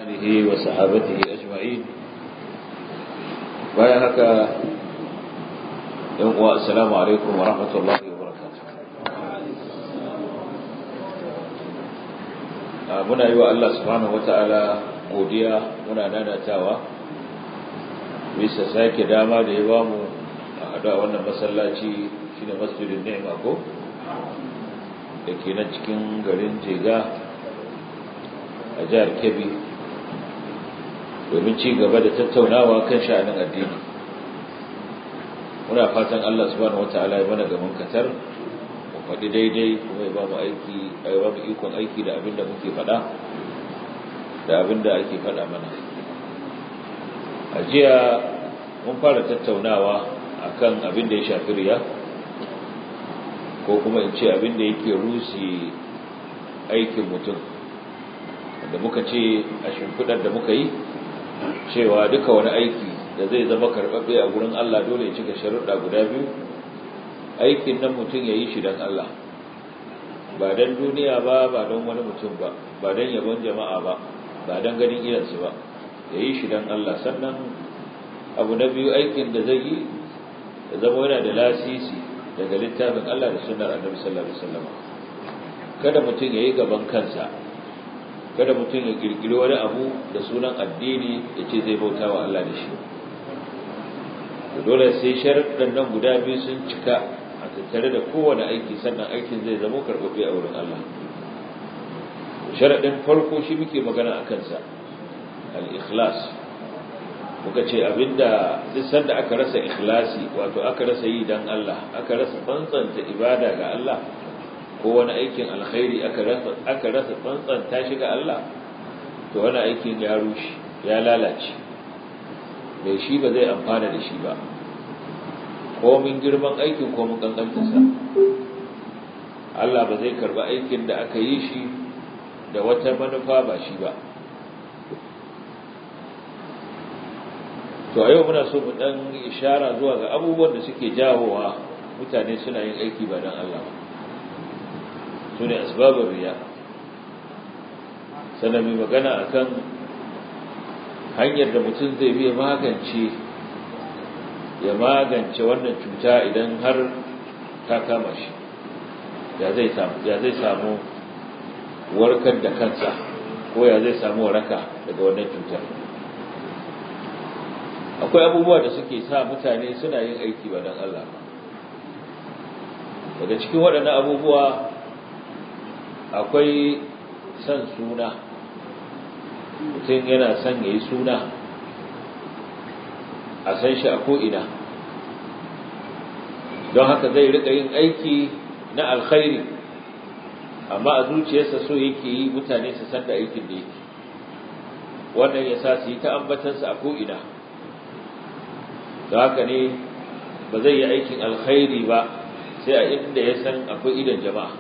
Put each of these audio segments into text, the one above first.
آله وصحابته أجمعين bayan haka yan uwa assalamu alaikum wa rahmatullahi wa barakatuh muna yi wa Allah subhanahu wata'ala godiya muna nanatawa bisa sake dama da ya bamu a hada wannan masallaci shine masjidin ni'ma ko da ke nan cikin garin jega a jihar kebbi domin ci gaba da tattaunawa kan sha'anin addini muna fatan Allah subhanahu wataala ya mana gaban katar mu faɗi daidai kuma ya ba mu aiki ya ba mu ikon aiki da abin da muke faɗa da abin da ake faɗa mana a jiya mun fara tattaunawa akan abin da ya shafi riya ko kuma in ce abin da yake rusi aikin mutum da muka ce a shimfiɗar da muka yi cewa duka wani aiki da zai zama karɓaɓɓe a gurin Allah dole ya cika sharuɗa guda biyu aikin nan mutum ya yi shi don Allah ba don duniya ba ba don wani mutum ba ba don yabon jama'a ba ba don ganin iyansu ba ya yi shi don Allah sannan abu na biyu aikin da zai yi ya zama yana da lasisi daga littafin Allah da sunnar annabi sallallahu alaihi wasallam kada mutum ya yi gaban kansa kada mutum ya kirkiri wani abu da sunan addini ya ce zai bauta wa Allah da shi dole sai sharaɗin nan guda biyu sun cika a tattare da kowane aiki sannan aikin zai zama karɓaɓɓe a wurin Allah sharaɗin farko shi muke magana a kansa al-ikhlas muka ce abinda duk sanda aka rasa ikhlasi wato aka rasa yi dan Allah aka rasa tsantsanta ibada ga Allah ko wani aikin alkhairi aka rasa aka rasa tsantsanta shi ga Allah to wani aikin ya rushe ya lalace mai shi ba zai amfana da shi ba ko min girman aikin ko mun kankantarsa Allah ba zai karba aikin da aka yi shi da wata manufa ba shi ba to a yau muna so mu dan ishara zuwa ga abubuwan da suke jawowa mutane suna yin aiki ba dan Allah ba su ne asbabin riya sannan mai magana akan hanyar da mutum zai biya magance ya magance wannan cuta idan har ta kama shi ya zai samu ya zai samu warkar da kansa ko ya zai samu waraka daga wannan cutar akwai abubuwa da suke sa mutane suna yin aiki ba don Allah daga cikin waɗannan abubuwa akwai son suna mutum yana son ya yi suna a san shi a ko'ina don haka zai rika yin aiki na alkhairi amma a zuciyarsa so yake yi mutane su san da aikin da yake wannan ya sa su yi ta ambatansa a ko'ina da haka ne ba zai yi aikin alkhairi ba sai a inda ya san akwai idan jama'a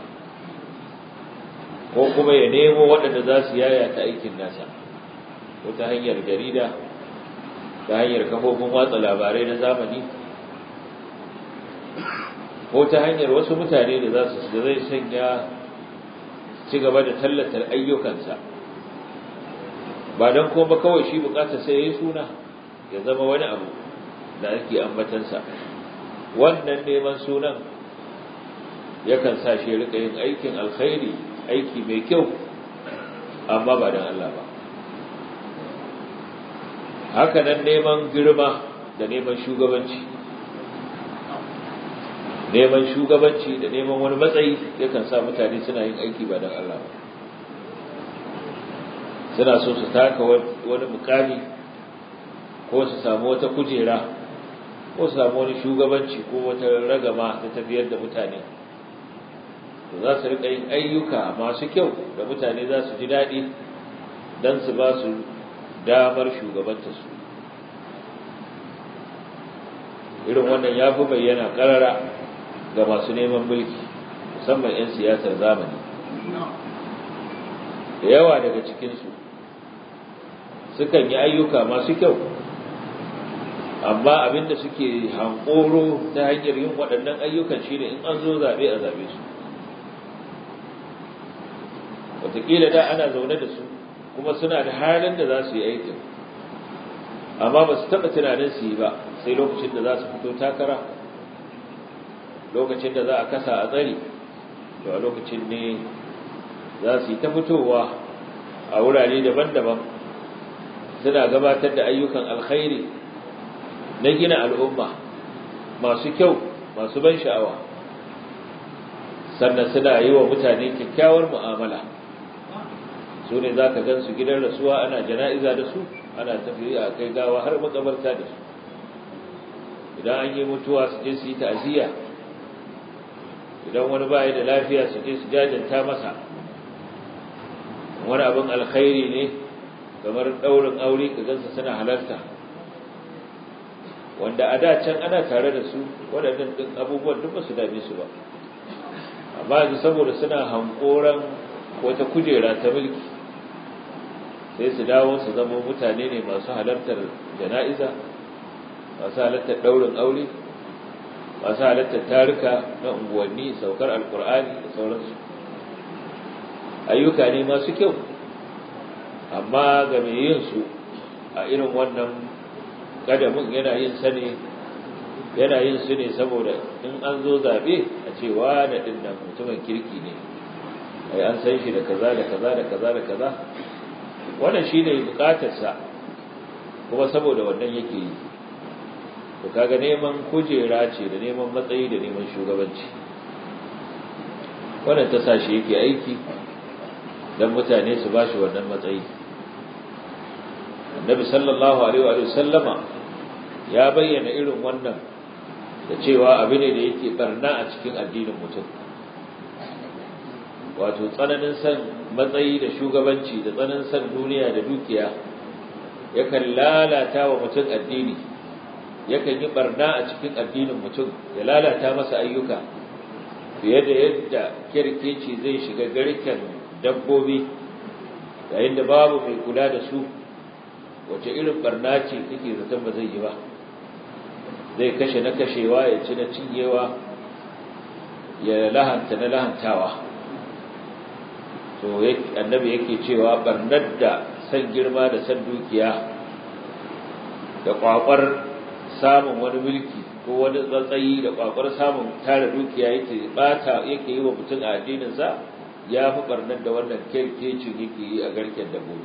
ko kuma ya nemo waɗanda za su yaya ta aikin nasa ko ta hanyar jarida ta hanyar kafofin watsa labarai na zamani ko ta hanyar wasu mutane da za su da zai sanya ci gaba da tallatar ayyukansa ba don kuma kawai shi bukata sai ya yi suna ya zama wani abu da ake ambatansa wannan neman sunan yakan sa shi rika yin aikin alkhairi aiki mai kyau amma ba don Allah ba haka nan neman girma da neman shugabanci neman shugabanci da neman wani matsayi yakan sa mutane suna yin aiki ba don Allah ba suna so su taka wani mukami ko su samu wata kujera ko su samu wani shugabanci ko wata ragama ta tafiyar da mutane to za su riƙa yin ayyuka masu kyau da mutane za su ji daɗi don su ba su damar shugabanta su irin wannan ya fi bayyana ƙarara ga masu neman mulki musamman 'yan siyasar zamani da yawa daga cikinsu sukan yi ayyuka masu kyau amma abinda suke hankoro ta hanyar yin waɗannan ayyukan shine in an zo zaɓe a zaɓe su wataƙila da ana zaune da su kuma suna da halin da za su yi aikin amma ba su taɓa tunanin su yi ba sai lokacin da za su fito takara lokacin da za a kasa a tsari to a lokacin ne za su yi ta fitowa a wurare daban-daban suna gabatar da ayyukan alkhairi na gina al'umma masu kyau masu ban sha'awa sannan suna yi wa mutane kyakkyawar mu'amala su ne za ka gan su gidan rasuwa ana jana'iza da su ana tafiya a kai gawa har makabarta da su idan an yi mutuwa su je su yi ta'aziyya idan wani baya da lafiya su je su jajanta masa wani abin alkhairi ne kamar daurin aure ka gansa suna halarta wanda a da can ana tare da su waɗannan ɗin abubuwan duk ba su dame su ba amma yanzu saboda suna hankoran wata kujera ta mulki sai su dawo su zama mutane ne masu halartar jana'iza masu halartar daurin aure masu halartar tarika na unguwanni saukar alkur'ani da sauransu ayyuka ne masu kyau amma ga mai yin su a irin wannan kadamin yana yin sa ne yana yin su ne saboda in an zo zabe a ce wa da din nan mutumin kirki ne ai an san shi da kaza da kaza da kaza da kaza wannan shine bukatarsa kuma saboda wannan yake yi to kaga neman kujera ce da neman matsayi da neman shugabanci wannan ta sa shi yake aiki dan mutane su bashi wannan matsayi annabi sallallahu alaihi wa sallama ya bayyana irin wannan da cewa abu ne da yake barna a cikin addinin mutum wato tsananin san matsayi da shugabanci da tsananin san duniya da dukiya yakan lalata wa mutum addini yakan yi barna a cikin addinin mutum ya lalata masa ayyuka fiye da yadda kirkeci zai shiga garken dabbobi yayin da babu mai kula da su wace irin barna ce kake zaton ba zai yi ba zai kashe na kashewa ya ci na cinyewa ya lahanta na lahantawa to annabi yake cewa barnar da san girma da san dukiya da kwakwar samun wani mulki ko wani tsatsayi da kwakwar samun tara dukiya yake bata yake yi wa mutum a addinin sa ya fi barnar da wannan kerkecin yake yi a garken dabbobi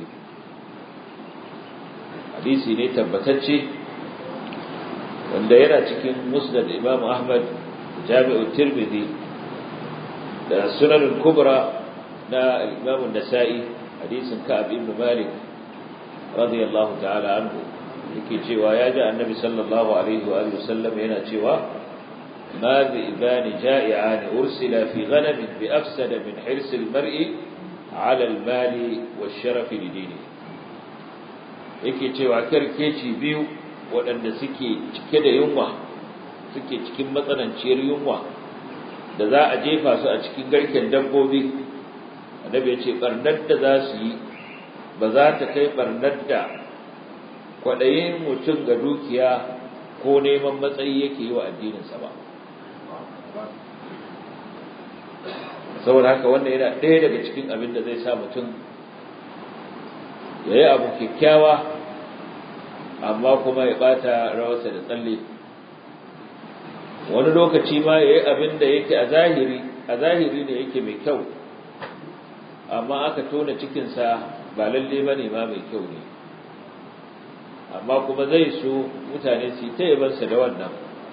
hadisi ne tabbatacce wanda yana cikin musnad imam ahmad jami'u tirmidhi da sunan kubra na imam nasa'i hadisin ka'ab ibn malik radiyallahu ta'ala anhu yake cewa ya ji annabi sallallahu alaihi wa alihi wasallam yana cewa ma bi ibani ja'i'an ursila fi ghanam bi afsada min hirs al-mar'i 'ala al-mali wash-sharaf li dinihi yake cewa karkeci biyu waɗanda suke cike da yunwa suke cikin matsananciyar yunwa da za a jefa su a cikin garken dabbobi annabi ya ce barnar da za su yi ba za ta kai barnar da kwaɗayin mutum ga dukiya ko neman matsayi yake yi wa addininsa ba saboda haka wannan yana ɗaya daga cikin abin da zai sa mutum ya yi abu kyakkyawa amma kuma ya ɓata rawarsa da tsalle wani lokaci ma ya yi abin da yake a zahiri a zahiri ne yake mai kyau amma aka tona cikinsa ba lalle ba ne ma mai kyau ne amma kuma zai so mutane su yi ta yabansa da wannan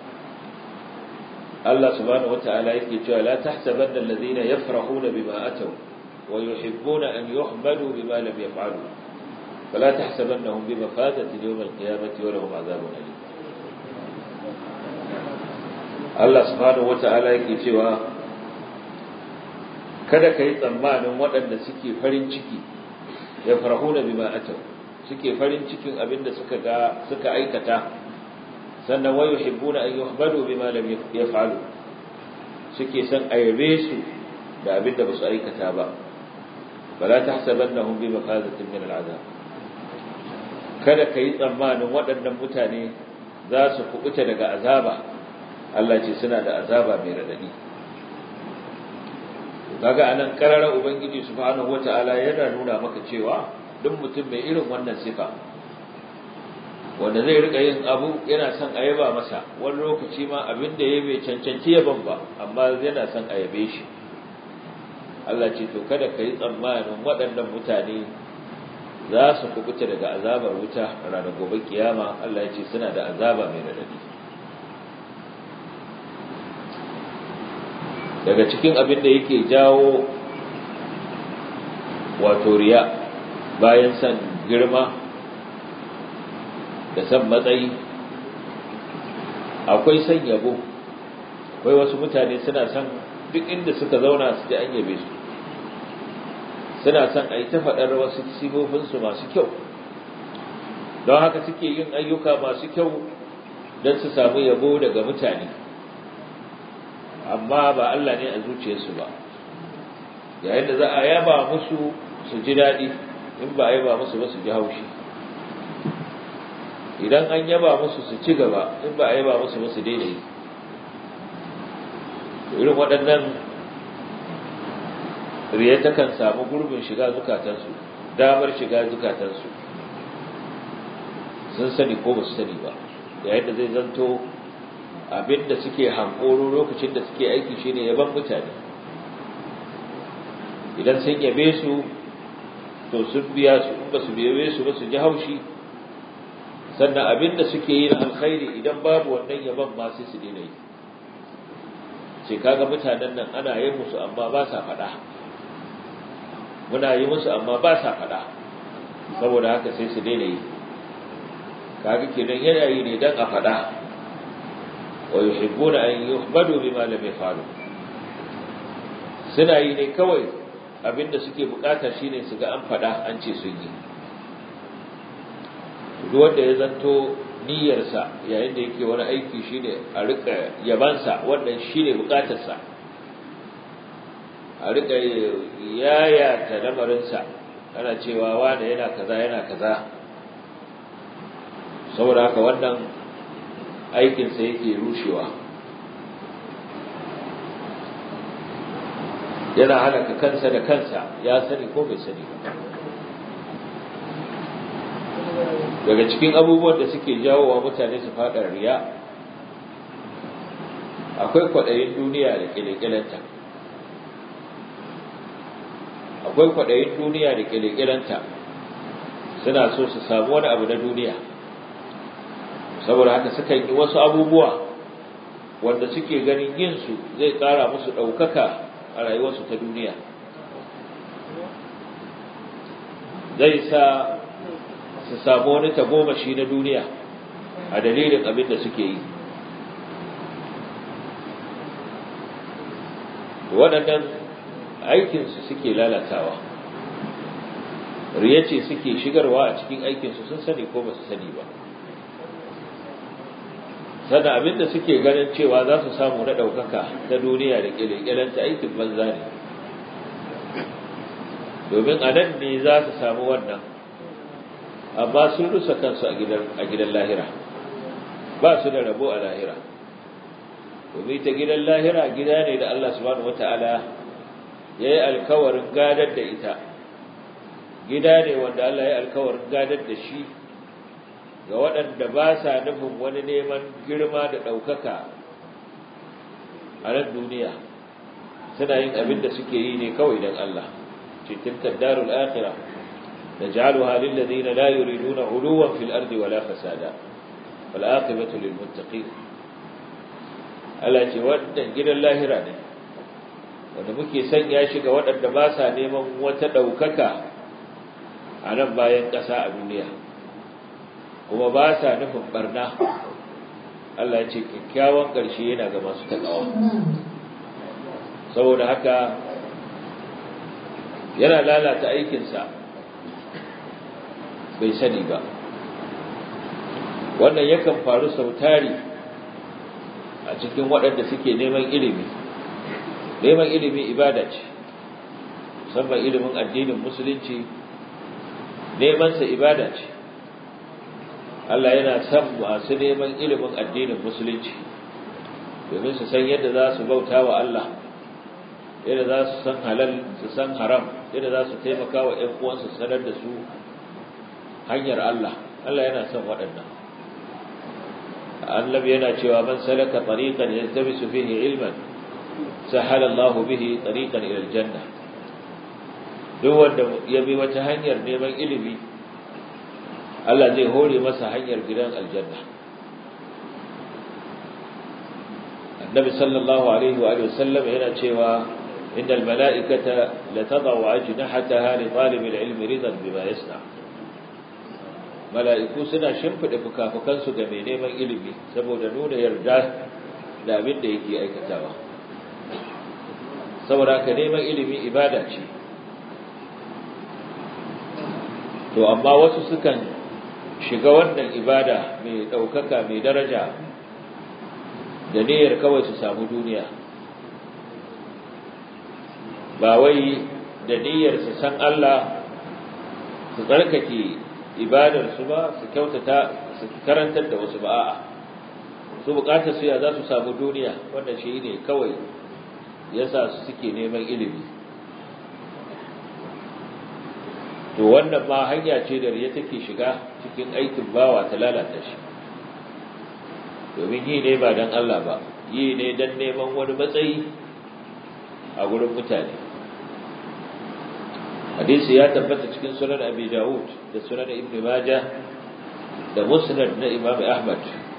Allah subhanahu wata'ala yake cewa la tahsabanna alladhina yafrahuna bima ataw wa yuhibbuna an yuhmadu bima lam yaf'alu fala tahsabannahum bimafazati yawm al-qiyamati wa lahum 'adhabun alim Allah subhanahu wata'ala yake cewa kada ka yi tsammanin waɗanda suke farin ciki ya farahuna bima atau suke farin cikin abinda suka ga suka aikata sannan wayu hibbuna an yuhbadu bima lam yaf'alu suke san ayabe su da abinda basu aikata ba fala tahsabannahum bi mafazatin min al'azab kada ka yi tsammanin waɗannan mutane za su kubuta daga azaba Allah ce suna da azaba mai radadi kaga anan karara ubangiji subhanahu wataala yana nuna maka cewa duk mutum mai irin wannan sifa wanda zai rika yin abu yana son a yaba masa wani lokaci ma abin da ya bai cancanci yaban ba amma yana son a yabe shi Allah ce to kada ka yi tsammanin waɗannan mutane za su kubuta daga azabar wuta ranar gobe kiyama Allah ya ce suna da azaba mai radadi daga cikin abin da yake jawo wato riya bayan san girma da san matsayi akwai san yabo akwai wasu mutane suna san duk inda suka zauna su ji an yabe su suna son a yi ta faɗar wasu sifofinsu masu kyau don haka suke yin ayyuka masu kyau don su samu yabo daga mutane amma ba Allah ne a zuciyarsu ba yayin da za a yaba musu su ji daɗi in ba a yaba musu ba su ji haushi idan an yaba musu su ci gaba in ba a yaba musu ba su daina yi irin waɗannan riya takan samu gurbin shiga zukatansu damar shiga zukatansu sun sani ko ba su sani ba yayin da zai zanto abinda suke hankoro lokacin da suke aiki shine yaban mutane idan sun yabe su to sun biya su in ba su yabe su ba su ji haushi sannan abinda suke yi na alkhairi idan babu wannan yaban ma sai su daina yi ce kaga mutanen nan ana yi musu amma ba sa faɗa muna yi musu amma ba sa faɗa saboda haka sai su daina yi kaga kenan yana yi ne dan a faɗa wa yuhibbuna an yuhmadu bima lam yafalu suna yi ne kawai abinda suke bukata shine su ga an faɗa an ce sun yi duk wanda ya zanto niyyarsa yayin da yake wani aiki shine a rika yabansa wannan shine bukatarsa a rika yaya ta lamarinsa ana cewa wanda yana kaza yana kaza saboda haka wannan aikinsa yake rushewa yana halaka kansa da kansa ya sani ko bai sani ba daga cikin abubuwan da suke jawo wa mutane su faɗa riya akwai kwaɗayin duniya da ƙilƙilanta akwai kwaɗayin duniya da ƙilƙilanta suna so su samu wani abu na duniya saboda haka sukan yi wasu abubuwa wanda suke ganin yinsu zai ƙara musu ɗaukaka a rayuwarsu ta duniya zai sa su samu wani tagomashi na duniya a dalilin abin da suke yi waɗannan aikinsu suke lalatawa riya ce suke shigarwa a cikin aikinsu sun sani ko ba su sani ba sannan abin da suke ganin cewa za su samu na ɗaukaka ta duniya da ƙilƙilanta aikin banza ne domin a nan ne za su samu wannan amma sun rusa kansu a gidan lahira ba su da rabo a lahira domin ta gidan lahira gida ne da Allah subhanahu wata'ala ya yi alkawarin gadar da ita gida ne wanda Allah ya yi alkawarin gadar da shi ga waɗanda ba sa nufin wani neman girma da ɗaukaka a nan duniya suna yin abin da suke yi ne kawai don Allah cikin kaddarul akhirah نجعلها للذين لا يريدون علوا في الأرض ولا فسادا والعاقبة للمتقين التي ودن جدا الله راني wanda muke sanya shi ga waɗanda ba sa neman wata ɗaukaka a nan bayan ƙasa a duniya kuma ba sa nufin barna Allah ya ce kyakkyawan ƙarshe yana ga masu taƙawa saboda haka yana lalata aikinsa bai sani ba wannan yakan faru sautari a cikin waɗanda suke neman ilimi neman ilimi ibada ce musamman ilimin addinin musulunci nemansa ibada ce Allah yana son masu neman ilimin addinin musulunci domin su san yadda za su bauta wa Allah yadda za su san halal su san haram yadda za su taimaka wa ‘yan uwansu sanar da su hanyar Allah Allah yana son waɗannan annabi yana cewa man salaka tariqan yaltamisu fihi ilman sahala Allahu bihi tariqan ila aljanna duk wanda ya bi wata hanyar neman ilimi Allah zai hore masa hanyar gidan aljanna annabi sallallahu alaihi wa alihi wasallam yana cewa innal mala'ikata la tad'u ajnahataha li talib al-ilm ridan bima yasna mala'iku suna shimfida fukafukansu ga mai neman ilimi saboda nuna yarda da abin da yake aikatawa saboda ka neman ilimi ibada ce to amma wasu sukan shiga wannan ibada mai ɗaukaka mai daraja da niyyar kawai su samu duniya ba wai da niyyar su san Allah su tsarkake ibadarsu ba su kyautata su karantar da wasu ba'a su bukatar su ya za su samu duniya wanda shi ne kawai yasa su suke neman ilimi to wannan ma hanya ce da riya take shiga cikin aikin bawa ta lalata shi domin yi ne ba don Allah ba yi ne don neman wani matsayi a gurin mutane hadisi ya tabbata cikin sunan abi dawud da sunan ibn majah da musnad na imam ahmad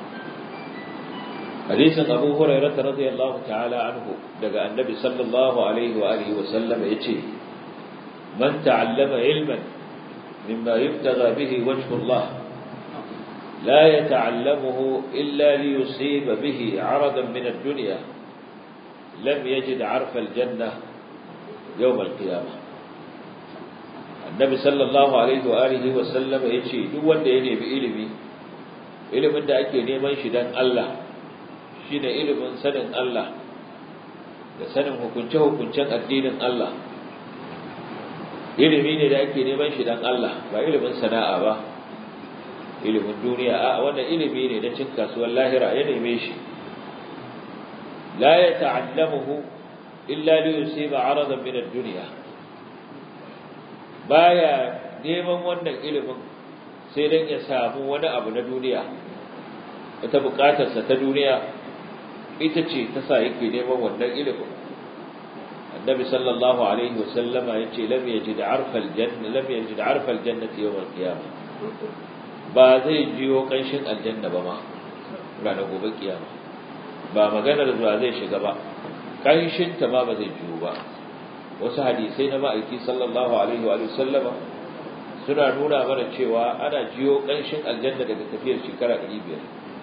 hadisin abu hurairah radiyallahu ta'ala anhu daga annabi sallallahu alaihi wa alihi wa sallam yace man ta'allama ilman mimma yubtagha bihi wajhu Allah لا يتعلمه إلا ليصيب به عرضا من الدنيا لم يجد عرف الجنة يوم القيامة النبي صلى الله عليه وآله وسلم يشي دو wanda ya nemi ilimi ilimin da ake neman shi dan Allah shine ilimin sanin Allah da sanin hukunce hukuncen addinin Allah ilimi ne da ake neman shi dan Allah ba ilimin sana'a ba ilimin duniya a wannan ilimi ne na cin kasuwar lahira ya neme shi la ya ta'allamuhu illa li yusiba aradan min ad-dunya baya neman wannan ilimin sai dan ya samu wani abu na duniya wata bukatarsa ta duniya ita ce ta sa yake neman wannan ilimin annabi sallallahu alaihi wasallama yace lam yajid arfa al-janna lam yajid arfa al-jannati yawm al-qiyamah ba zai jiyo ƙanshin aljanna ba ma ranar gobe kiyama ba maganar zuwa zai shiga ba ƙanshinta ma ba zai jiyo ba wasu hadisai na ma'aiki sallallahu alaihi wa sallama suna nuna mana cewa ana jiyo ƙanshin aljanna daga tafiyar shekara ɗari biyar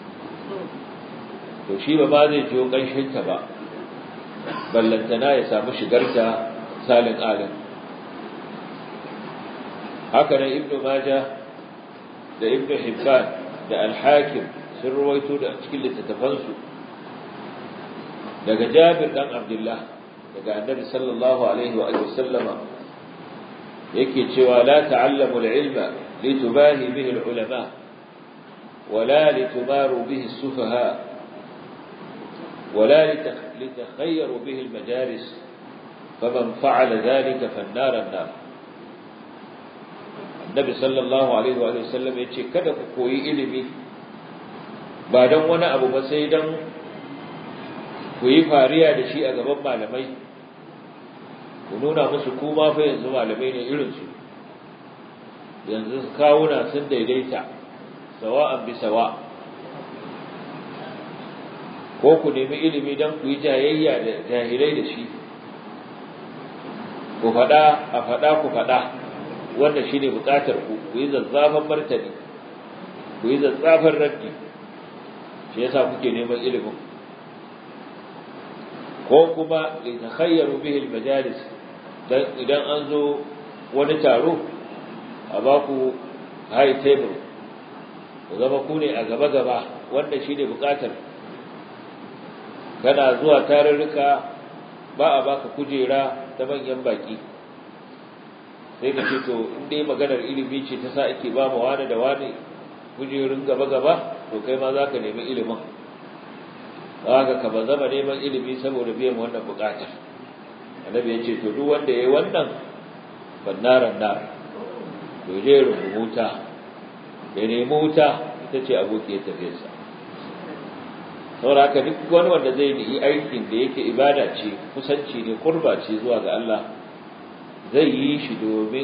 to shi ba ma zai jiyo ƙanshinta ba ballantana ya samu shigarta salin alin haka nan ibnu majah da ibn hibban da al-hakim sun ruwaito da cikin littattafansu daga jabir dan abdullah daga annabi sallallahu alaihi wa alihi sallama yake cewa la ta'allamu al-ilma litubahi bihi al-ulama ولا لتماروا به السفهاء ولا لتخيروا به المجالس فمن فعل ذلك فالنار النار Nabi sallallahu alaihi wa sallam ya ce kada ku koyi ilimi ba don wani abu ba sai don ku yi fariya da shi a gaban malamai ku nuna musu kuma fa yanzu malamai ne irinsu yanzu kawuna sun daidaita sawa'an bi sawa ko ku nemi ilimi don ku yi jayayya da jahilai da shi ku faɗa a faɗa ku faɗa wannan shine bukatar ku ku yi zazzafan martani ku yi zazzafan raddi shi yasa kuke neman ilimin ko kuma li takhayyaru bihi al-majalis dan idan an zo wani taro a ba ku high table ku zama ku ne a gaba gaba wanda shine bukatar kana zuwa tarurruka ba a baka kujera ta manyan baki sai ka ce to in dai maganar ilimi ce ta sa ake ba mu wani da wani kujerun gaba gaba to kai ma za ka nemi ilimin haka ka ba zama neman ilimi saboda biyan wannan bukatar annabi ya ce to duk wanda ya yi wannan bannaran nar to je rubuta ya nemi wuta ita ce abokiyar tafiyarsa saboda haka duk wani wanda zai yi aikin da yake ibada ce kusanci ne kurba ce zuwa ga Allah zai yi shi domin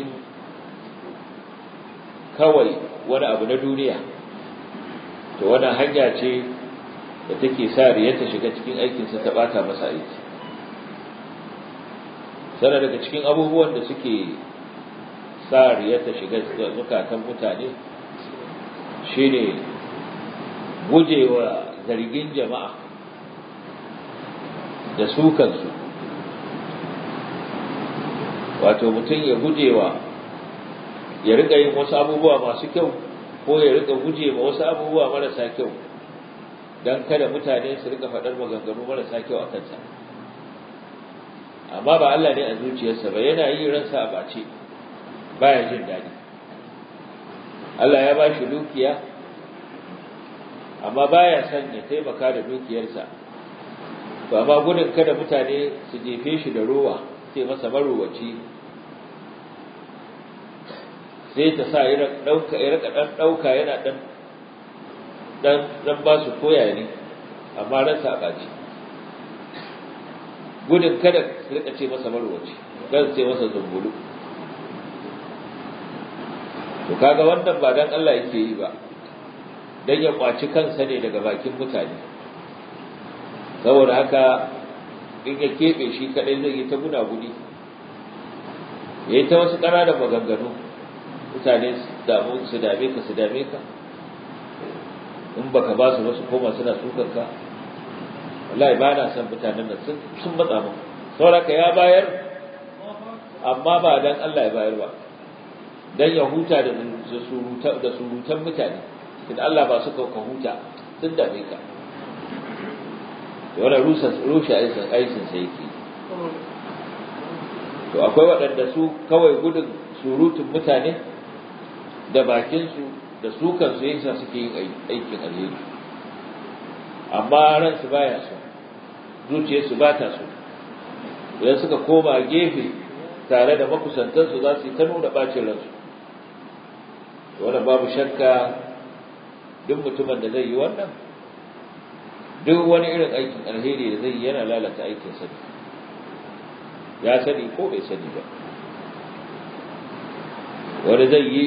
kawai wani abu na duniya to wannan hanya ce da take sa riya ta shiga cikin aikinsa ta bata masa aiki sana daga cikin abubuwan da suke sa riya ta shiga zukatan mutane shine gujewa zargin jama'a da su kansu wato mutum ya gujewa ya rika yin wasu abubuwa masu kyau ko ya rika gujewa wasu abubuwa marasa kyau don kada mutane su rika faɗar maganganu marasa kyau a kansa amma ba Allah ne a zuciyarsa ba yana yi ransa a bace baya jin daɗi Allah ya ba shi dukiya amma baya son ya taimaka da dukiyarsa to amma gudun kada mutane su jefe shi da rowa sai masa marowaci sai ta sa ya rika ɗan ɗauka yana ɗan dan dan ba su koya ne amma ransa a ɓaci gudun kada su rika ce masa marwaci kan ce masa zumbulu to kaga wannan ba dan Allah yake yi ba dan ya kwaci kansa ne daga bakin mutane saboda haka in ya keɓe shi kadai zai yi ta guna gudi ya yi ta wasu ƙananan maganganu mutane su dame ka su dame ka in baka ba su wasu koma suna sukan ka wallahi ba na son mutanen nan sun matsa mu saboda ka ya bayar amma ba dan Allah ya bayar ba dan ya huta da surutan da surutan mutane in Allah ba su ka huta sun dame ka wannan rusa rushe aisin aisin sai yake to akwai waɗanda su kawai gudun surutun mutane da bakinsu da su kansu yasa suke yin aikin alheri amma ransu baya so zuciyarsu ba ta so idan suka koma gefe tare da makusantansu za su yi ta nuna bacin ransu wannan babu shakka duk mutumin da zai yi wannan duk wani irin aikin alheri da zai yi yana lalata aikin sani ya sani ko bai sani ba wani zai yi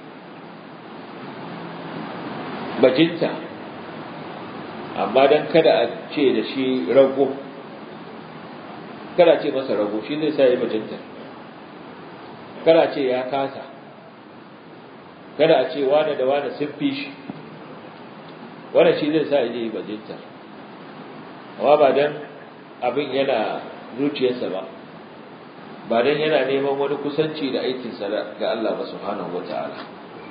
bajinta amma don kada a ce da shi rago kada ce masa rago shi zai sa yi bajinta kada ce ya kasa kada a ce wane da wane sun fi shi wane shi zai sa yi bajinta amma ba don abin yana zuciyarsa ba ba don yana neman wani kusanci da aikinsa ga Allah ba subhanahu wa ta'ala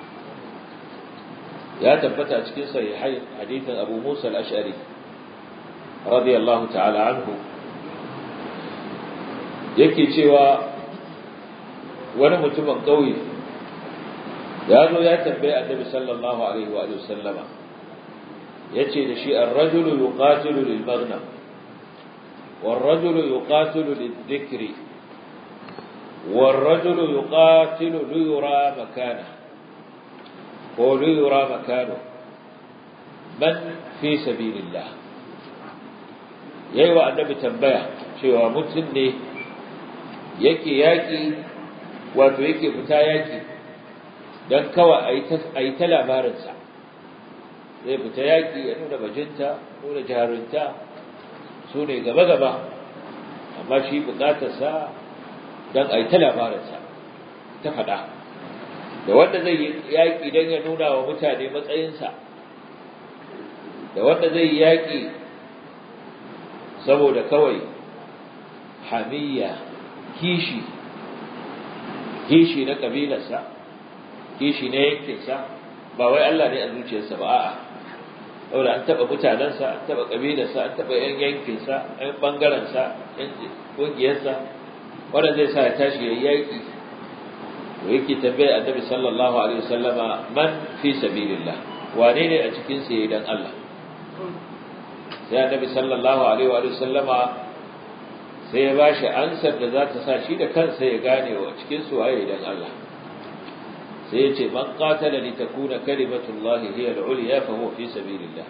ya tabbata cikin sahihai hadithin Abu Musa al-Ash'ari radiyallahu ta'ala anhu yake cewa wani mutumin kauye ya zo ya tambaye Annabi sallallahu alaihi wa sallama yace da shi ar-rajulu yuqatilu lil maghnam war-rajulu yuqatilu lid-dhikri war-rajulu yuqatilu liyura makanahu وليرى مكانه من في سبيل الله yayi wa annabi tambaya cewa mutum ne yake yaƙi wato yake fita yaƙi don kawai a yi ta labarinsa zai fita yaƙi ya nuna bajinta nuna jarunta su ne gaba-gaba amma shi buƙatarsa don a yi ta labarinsa ta faɗa da wanda zai yi yaƙi don ya nuna wa mutane matsayinsa da wanda zai yi yaƙi saboda kawai hamiyya kishi kishi na ƙabilarsa kishi na yankinsa ba wai Allah ne a zuciyarsa ba a'a saboda an taɓa mutanensa an taɓa ƙabilarsa an taɓa yan yankinsa yan ɓangarensa yan ƙungiyarsa wanda zai sa ya tashi ya yi yaƙi to yake tambaya annabi sallallahu alaihi wasallama man fi sabilillah wane ne a cikin sa dan Allah sai annabi sallallahu alaihi wa sallama sai ya bashi ansar da za ta sa shi da kansa ya gane wa cikin su waye dan Allah sai ya ce man qatala li takuna kalimatullahi hiya al-ulya fa huwa fi sabilillah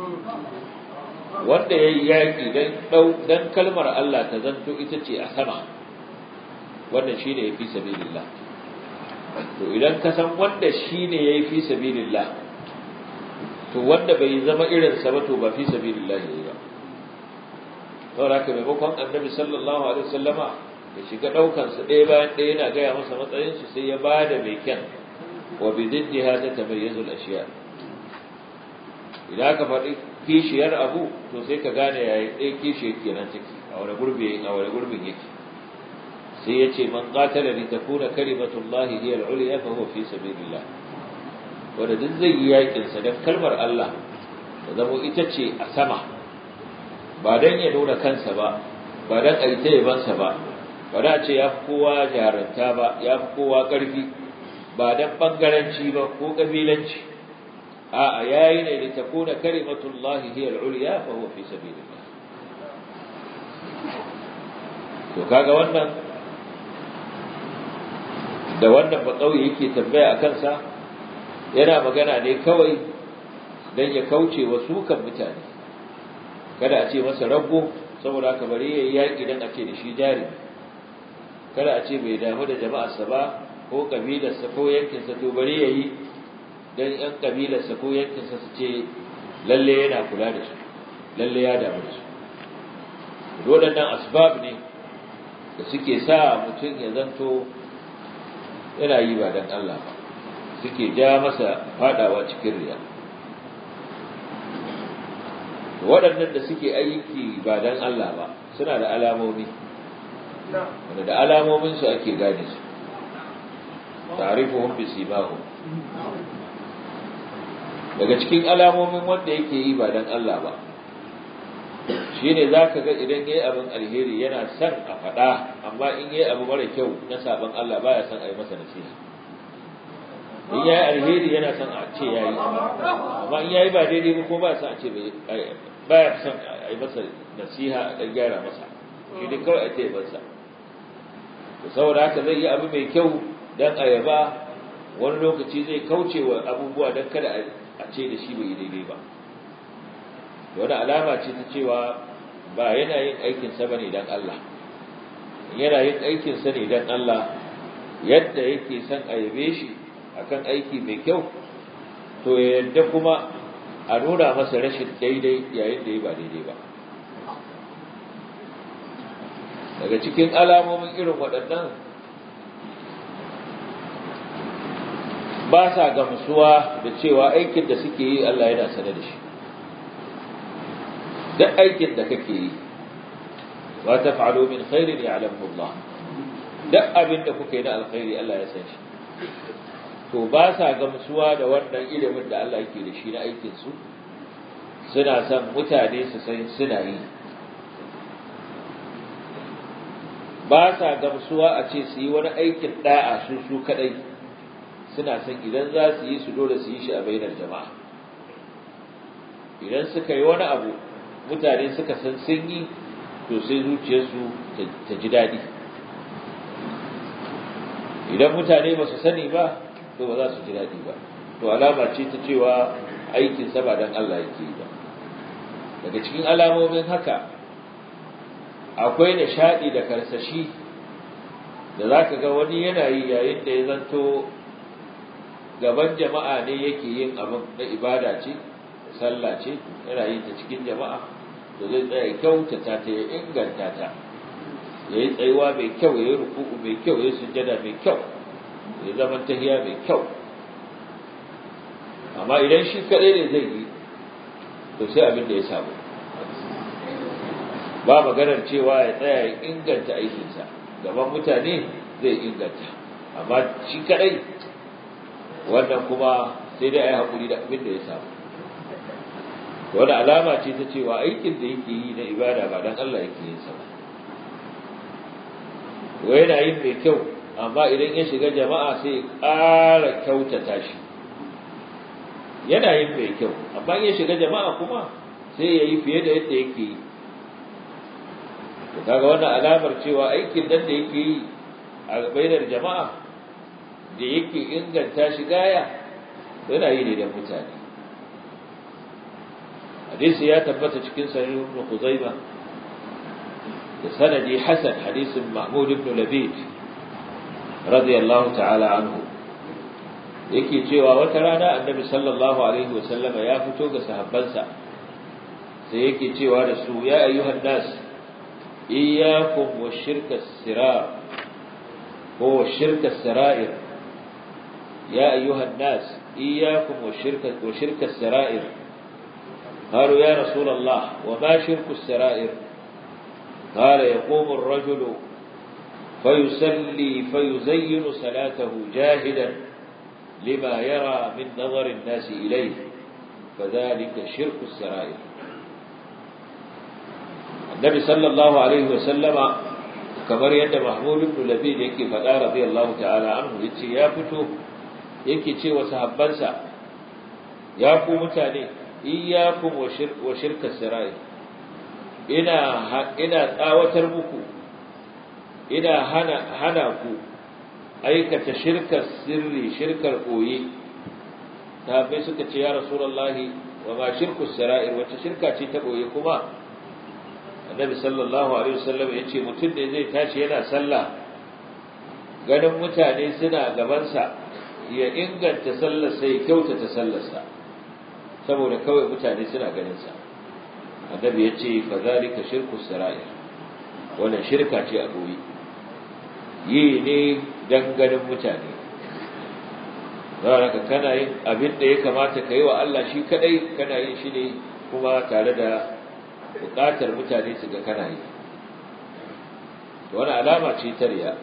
wanda yayi yaki dan dan kalmar Allah ta zanto ita ce a sama wannan shine yafi sabilillah to idan ka san wanda shine yayi fi sabilillah to wanda bai zama irin sa ba to ba fi sabilillah yayi ba saboda haka maimakon annabi sallallahu alaihi wasallama ya shiga daukan su ɗaya bayan ɗaya yana gaya masa matsayin su sai ya bada mai kyan wa bi diddiha ta tamayyazu al-ashiya idan aka faɗi kishiyar abu to sai ka gane yayi ɗaya kishiyar kenan take a wani gurbi a wani gurbin yake sai ya ce man qatala li takuna kalimatullahi hiya al-ulya fa huwa fi sabilillah wanda duk zai yi yakin sa dan kalmar Allah ta zama ita ce a sama ba dan ya nuna kansa ba ba dan a yi ta yabansa ba ba da ce ya fi kowa jaranta ba ya fi kowa ƙarfi ba dan bangaranci ba ko ƙabilanci a'a yayi ne da ta kuna kalimatullahi hiya al-ulya fa huwa fi sabilillah to kaga wannan da wannan ba kauye yake tambaya a kansa yana magana ne kawai dan ya kauce wa sukan mutane kada a ce masa rago saboda haka bari yayi yaki dan a ce da shi jari kada a ce bai damu da jama'arsa ba ko kabilarsa ko yankinsa to bari yayi dan yan kabilarsa ko yankinsa su ce lalle yana kula da su lalle ya damu da su waɗannan asbab ne da suke sa mutum ya zanto yana yi ba dan Allah ba suke ja masa fadawa cikin riya waɗannan da suke aiki ba dan Allah ba suna da alamomi wanda da alamomin su ake gane su ta'rifuhum bi simahum daga cikin alamomin wanda yake yi ba dan Allah ba shine zaka ga idan yayi abin alheri yana son a faɗa amma in yayi abu mara kyau na saban Allah baya son a yi masa nasiha in yayi alheri yana son a ce yayi amma in yayi ba daidai ba ko ba son a ce baya son a yi masa nasiha a gyara masa shi ne kawai a ce masa saboda haka zai yi abu mai kyau dan a yaba wani lokaci zai kauce wa abubuwa don kada a ce da shi bai yi daidai ba wani alama ce ta cewa ba yana yin aikinsa ba ne don Allah yana yin aikinsa ne don Allah yadda yake son a yabe shi akan aiki mai kyau to yadda kuma a nuna masa rashin daidai yayin da ya ba daidai ba daga cikin alamomin irin waɗannan ba sa gamsuwa da cewa aikin da suke yi Allah yana sane da shi duk aikin da kake yi wa taf'alu min khairin ya'lamu Allah duk abin da kuka yi na alkhairi Allah ya san shi to ba sa gamsuwa da wannan ilimin da Allah yake da shi na aikin su suna son mutane su san suna yi ba sa gamsuwa a ce su yi wani aikin da'a su su kadai suna son idan za su yi su dole su yi shi a bainar jama'a idan suka yi wani abu mutane suka san sun yi to sai zuciyarsu ta ji daɗi idan mutane ba su sani ba to ba za su ji daɗi ba to alama ce ta cewa aikin sa ba dan Allah yake yi ba daga cikin alamomin haka akwai nishaɗi da karsashi da za ka ga wani yana yi yayin da ya zanto gaban jama'a ne yake yin abin na ibada ce sallah ce yana yin ta cikin jama'a to zai tsaya kyautata ta ya inganta ta ya yi tsayuwa mai kyau ya yi ruku'u mai kyau ya yi sujjada mai kyau ya zama tahiya mai kyau amma idan shi kaɗai ne zai yi to sai abin da ya samu ba maganar cewa ya tsaya ya inganta aikinsa gaban mutane zai inganta amma shi kaɗai wannan kuma sai dai a yi haƙuri da abin da ya samu wani alama ce ta cewa aikin da yake yi na ibada ba don Allah yake yin sa ba wa yana yin mai kyau amma idan ya shiga jama'a sai ƙara kyautata shi yana yin mai kyau amma ya shiga jama'a kuma sai ya yi fiye da yadda yake yi kaga wannan alamar cewa aikin nan da yake yi a bainar jama'a da yake inganta shi gaya yana yi ne da mutane hadisi ya tabbata cikin sahih ibn Khuzaimah da sanadi hasan hadisin Mahmud ibn Labid radiyallahu ta'ala anhu yake cewa wata rana annabi sallallahu alaihi wasallama ya fito ga sahabbansa sai yake cewa da su ya ayyuhan nas iyyakum wa shirka sirar ko shirka sarair ya ayyuhan nas iyyakum wa shirka wa shirka sarair قالوا يا رسول الله وما شرك السرائر قال يقوم الرجل فيسلي فيزين صلاته جاهدا لما يرى من نظر الناس إليه فذلك شرك السرائر النبي صلى الله عليه وسلم kamar yadda Mahmud ibn Labid yake faɗa radiyallahu ta'ala anhu yace ya fito yake ce wa sahabbansa ya ku mutane iyyakum wa shirk wa shirka sirai ina ina tsawatar muku ina hana hana ku aikata shirkar sirri shirkar koyi bai suka ce ya rasulullahi wa ma shirku sara'ir wacce shirka ce ta koyi kuma annabi sallallahu alaihi wasallam ya ce mutum ne zai tashi yana sallah ganin mutane suna gabansa ya inganta sallar sai kyautata sallarsa saboda kawai mutane suna ganin sa annabi ya ce fa zalika shirku sara'ir wannan shirka ce a koyi yi ne dan ganin mutane ka kana yin abin da ya kamata ka yi wa Allah shi kadai kana yin shi ne kuma tare da bukatar mutane su ga kana yi wani alama ce ta riya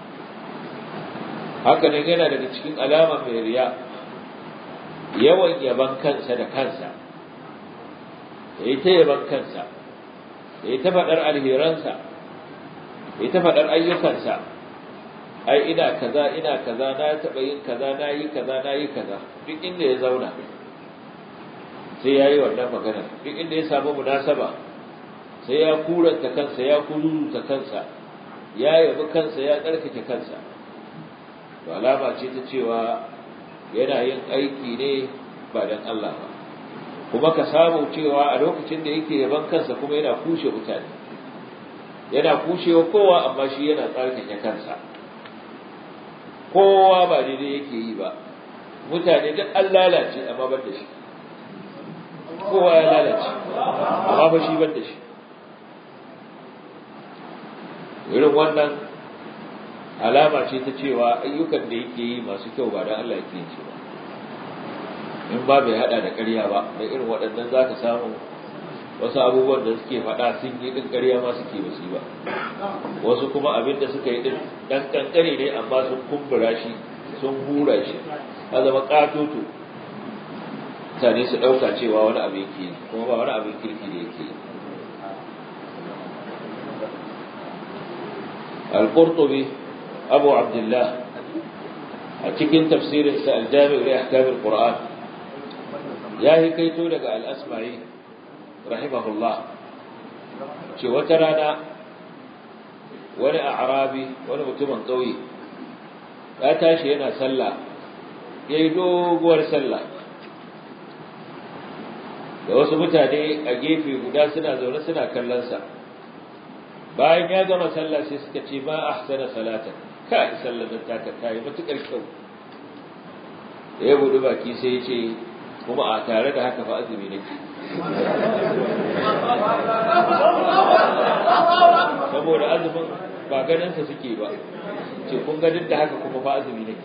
haka nan yana daga cikin alama mai riya yawan yaban kansa da kansa ya yi ta yaban kansa ya yi ta faɗar alheransa ya yi ta faɗar ayyukansa ai ina kaza ina kaza na taɓa yin kaza na yi kaza na yi kaza duk inda ya zauna sai ya yi wannan maganar duk inda ya samu munasaba sai ya kuranta kansa ya kururuta kansa ya yabi kansa ya tsarkake kansa to alama ce ta cewa yana yin aiki ne ba dan Allah ba kuma ka samu cewa a lokacin da yake yaban kansa kuma yana kushe mutane yana kushewa kowa amma shi yana tsarkake kansa kowa ba daidai yake yi ba mutane duk an lalace amma ban da shi kowa ya lalace amma ba shi ban da shi irin wannan alama ce ta cewa ayyukan da yake yi masu kyau ba da Allah yake yin ba in ba bai hada da ƙarya ba da irin waɗannan za ka samu wasu abubuwan da suke faɗa sun yi ɗin ƙarya ma suke ba su ba wasu kuma abin da suka yi ɗin ɗan ƙanƙare ne amma sun kumbura shi sun hura shi a zama ƙatoto mutane su ɗauka cewa wani abin ke kuma ba wani abin kirki da yake yi al-qurtubi abu abdullah a cikin tafsirinsa al-jami' li ahkam al-qur'an ya yi kaito daga al-asma'i rahimahullah ce wata rana wani a arabi wani mutumin ƙauye ya tashi yana sallah ya yi doguwar sallah da wasu mutane a gefe guda suna zaune suna kallonsa bayan ya gama sallah sai suka ce ma ahsana salatan kai sallar da taka ta yi matukar kyau da ya buɗi baki sai ya ce kuma a tare da haka fa azumi nake saboda azumin ba ganinsa suke ba ce kun ga duk da haka kuma fa azumi nake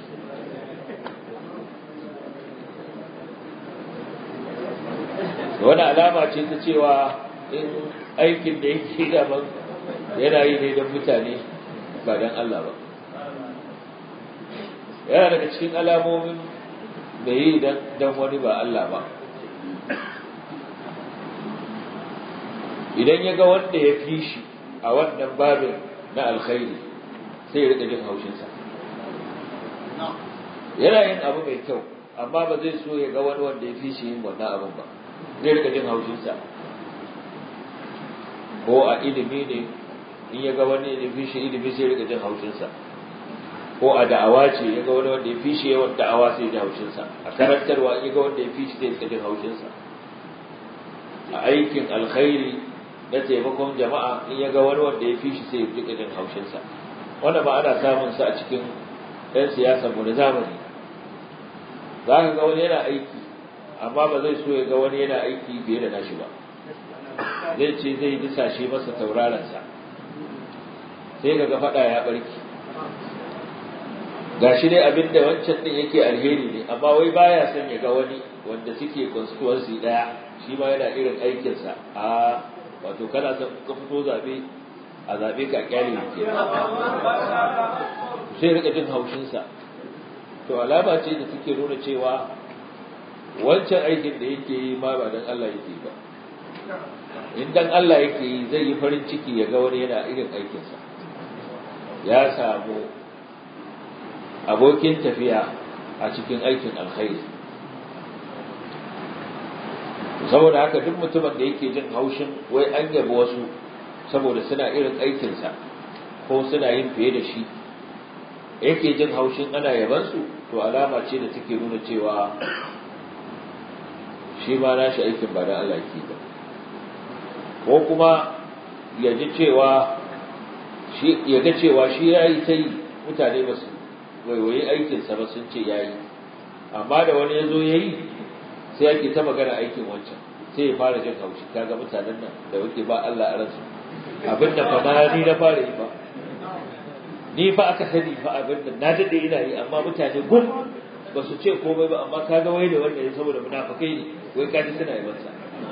wani alama ce ta cewa in aikin da yake gaban yana yi ne don mutane ba don Allah ba yana daga cikin alamomin da yi don wani ba Allah ba idan ya ga wanda ya fi shi a wannan babin na alkhairi sai ya rika jin haushinsa yana yin abu mai kyau amma ba zai so ya ga wani wanda ya fi shi yin wannan abin ba zai rika jin haushinsa ko a ilimi ne in ya ga wani ya fi shi ilimi sai ya rika jin haushinsa ko a da'awa ce ya ga wani wanda ya fi shi yawan da'awa sai ya ji haushinsa a karantarwa ya ga wanda ya fi shi sai ya ji haushinsa a aikin alkhairi na taimakon jama'a in ya ga wani wanda ya fi shi sai ya ji jin haushinsa wanda ba ana samun sa a cikin ɗan siyasa mu na zamani za ka ga wani yana aiki amma ba zai so ya ga wani yana aiki fiye da nashi ba zai ce zai disashe masa tauraronsa sai ka ga faɗa ya ɓarki ga shi dai abin da wancan ɗin yake alheri ne amma wai baya son ya ga wani wanda suke constituency ɗaya shi ma yana irin aikinsa a wato kana son ka fito zaɓe a zaɓe ka kyale ke sai rika jin haushinsa to alama ce da take nuna cewa wancan aikin da yake yi ma ba dan Allah yake ba in dan Allah yake yi zai yi farin ciki ya ga wani yana irin aikinsa ya samu abokin tafiya a cikin aikin alkhairi saboda haka duk mutumin da yake jin haushin wai an yabi wasu saboda suna irin aikinsa ko suna yin fiye da shi yake jin haushin ana yabansu to alama ce da take nuna cewa shi ma nashi aikin ba da Allah ke ba ko kuma ya ji cewa shi ya ga cewa shi yayi ta yi mutane ba su waiwaye aikinsa ba sun ce yayi amma da wani ya zo ya yi sai ake ta magana aikin wancan sai ya fara jin haushi kaga mutanen nan da wuke ba Allah a ransu abin da fa na ni na fara yi ba ni fa aka sani fa abin da na dade ina yi amma mutane gum ba su ce komai ba amma kaga wai da wanda ya saboda munafikai ne wai kaji suna yi masa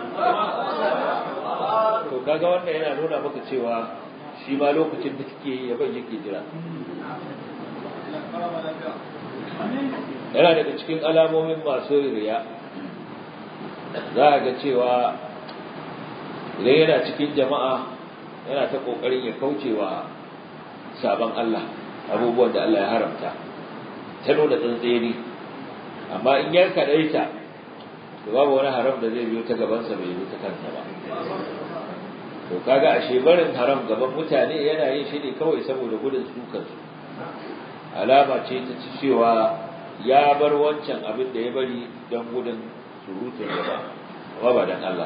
to kaga wannan yana nuna maka cewa shi ma lokacin da kike yi yaban yake jira yana daga cikin alamomin masu riya za a ga cewa idan yana cikin jama'a yana ta ƙoƙarin ya kaucewa sabon Allah abubuwan da Allah ya haramta ta nuna tsantseni amma in ya kaɗaita to babu wani haram da zai biyo ta gabansa bai biyo ta kansa ba to kaga ashe barin haram gaban mutane yana yin shi ne kawai saboda gudun sukansu alama ce ta ci cewa ya bar wancan abin da ya bari don gudun surutun gaba amma ba don Allah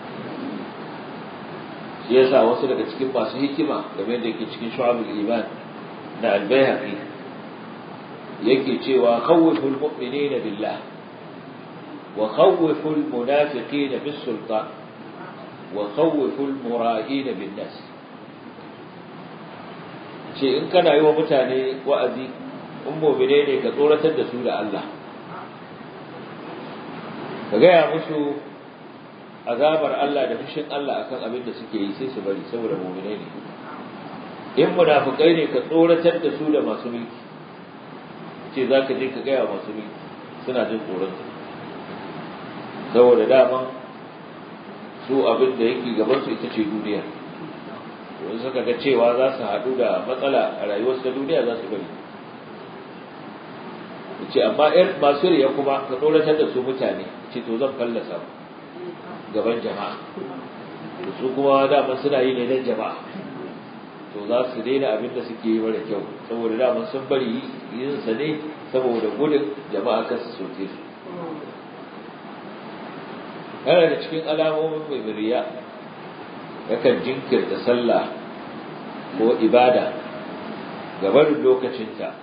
shi yasa wasu daga cikin masu hikima game da yake cikin shu'abul iman na albayhaqi yake cewa khawful mu'minina billah wa khawful munafiqina bis sultan wa khawful mura'ina bin nas ce in kana yi wa mutane wa'azi in mu'mine ne ka tsoratar da su da Allah ka gaya musu azabar Allah da fushin Allah akan abin da suke yi sai su bari saboda mu'mine ne in munafikai ne ka tsoratar da su da masu mulki ce za ka je ka gaya masu mulki suna jin tsoron saboda daman su abin da yake gaban su ita ce duniya wani suka ga cewa za su haɗu da matsala a rayuwarsu ta duniya za su bari ce amma ‘yan masu riya kuma ka tsoratar da su mutane ce to zan fallasa gaban jama'a su kuma dama suna yi ne don jama'a to za su daina abin da suke yi mara kyau saboda dama sun bari yin sa ne saboda gudun jama'a kan su soke su yana da cikin alamomin mai murya yakan jinkirta sallah ko ibada gaban lokacinta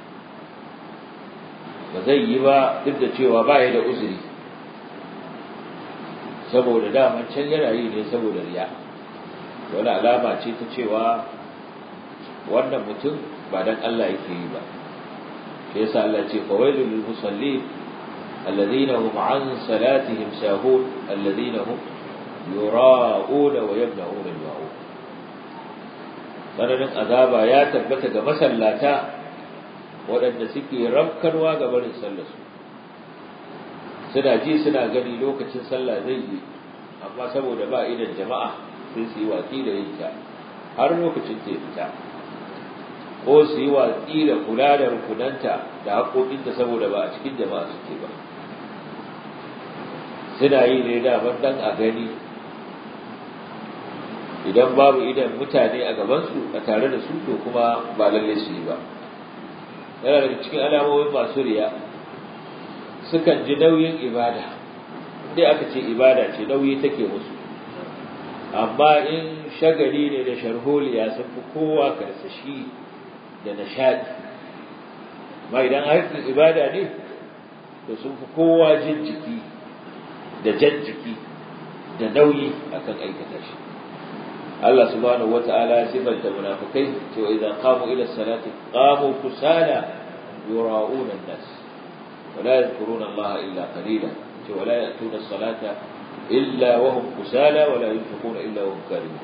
ba zai yi ba duk da cewa ba ya da uzuri saboda daman can yana yi ne saboda riya wani alama ce ta cewa wannan mutum ba dan Allah yake yi ba shi yasa Allah ce fawailul lil musallin alladhina hum an salatihim sahun alladhina hum yura'una wa yamna'una al-ma'un sananin azaba ya tabbata ga masallata waɗanda suke rafkarwa ga barin sallarsu suna ji suna gani lokacin sallah zai yi amma saboda ba idan jama'a sai su yi watsi da yin ta har lokacin ta fita ko su yi watsi da kula da rukunanta da haƙoƙinta saboda ba a cikin jama'a suke ba suna yi ne daban dan a gani idan babu idan mutane a gabansu a tare da su to kuma ba lalle su yi ba yana daga cikin alamomin masu riya sukan ji nauyin ibada dai aka ce ibada ce nauyi take musu amma in shagali ne da sharholiya sun fi kowa karsashi da nishadi amma idan harkar ibada ne to sun fi kowa jin jiki da jan jiki da nauyi akan aikata shi Allah subhanahu wata'ala ya sifanta munafikai cewa idan qamu ila salati qamu kusala yura'una an-nas wa la yadhkuruna Allah illa qalila cewa la ya'tuna as-salata illa wa hum kusala wa la yunfiquna illa wa hum karihun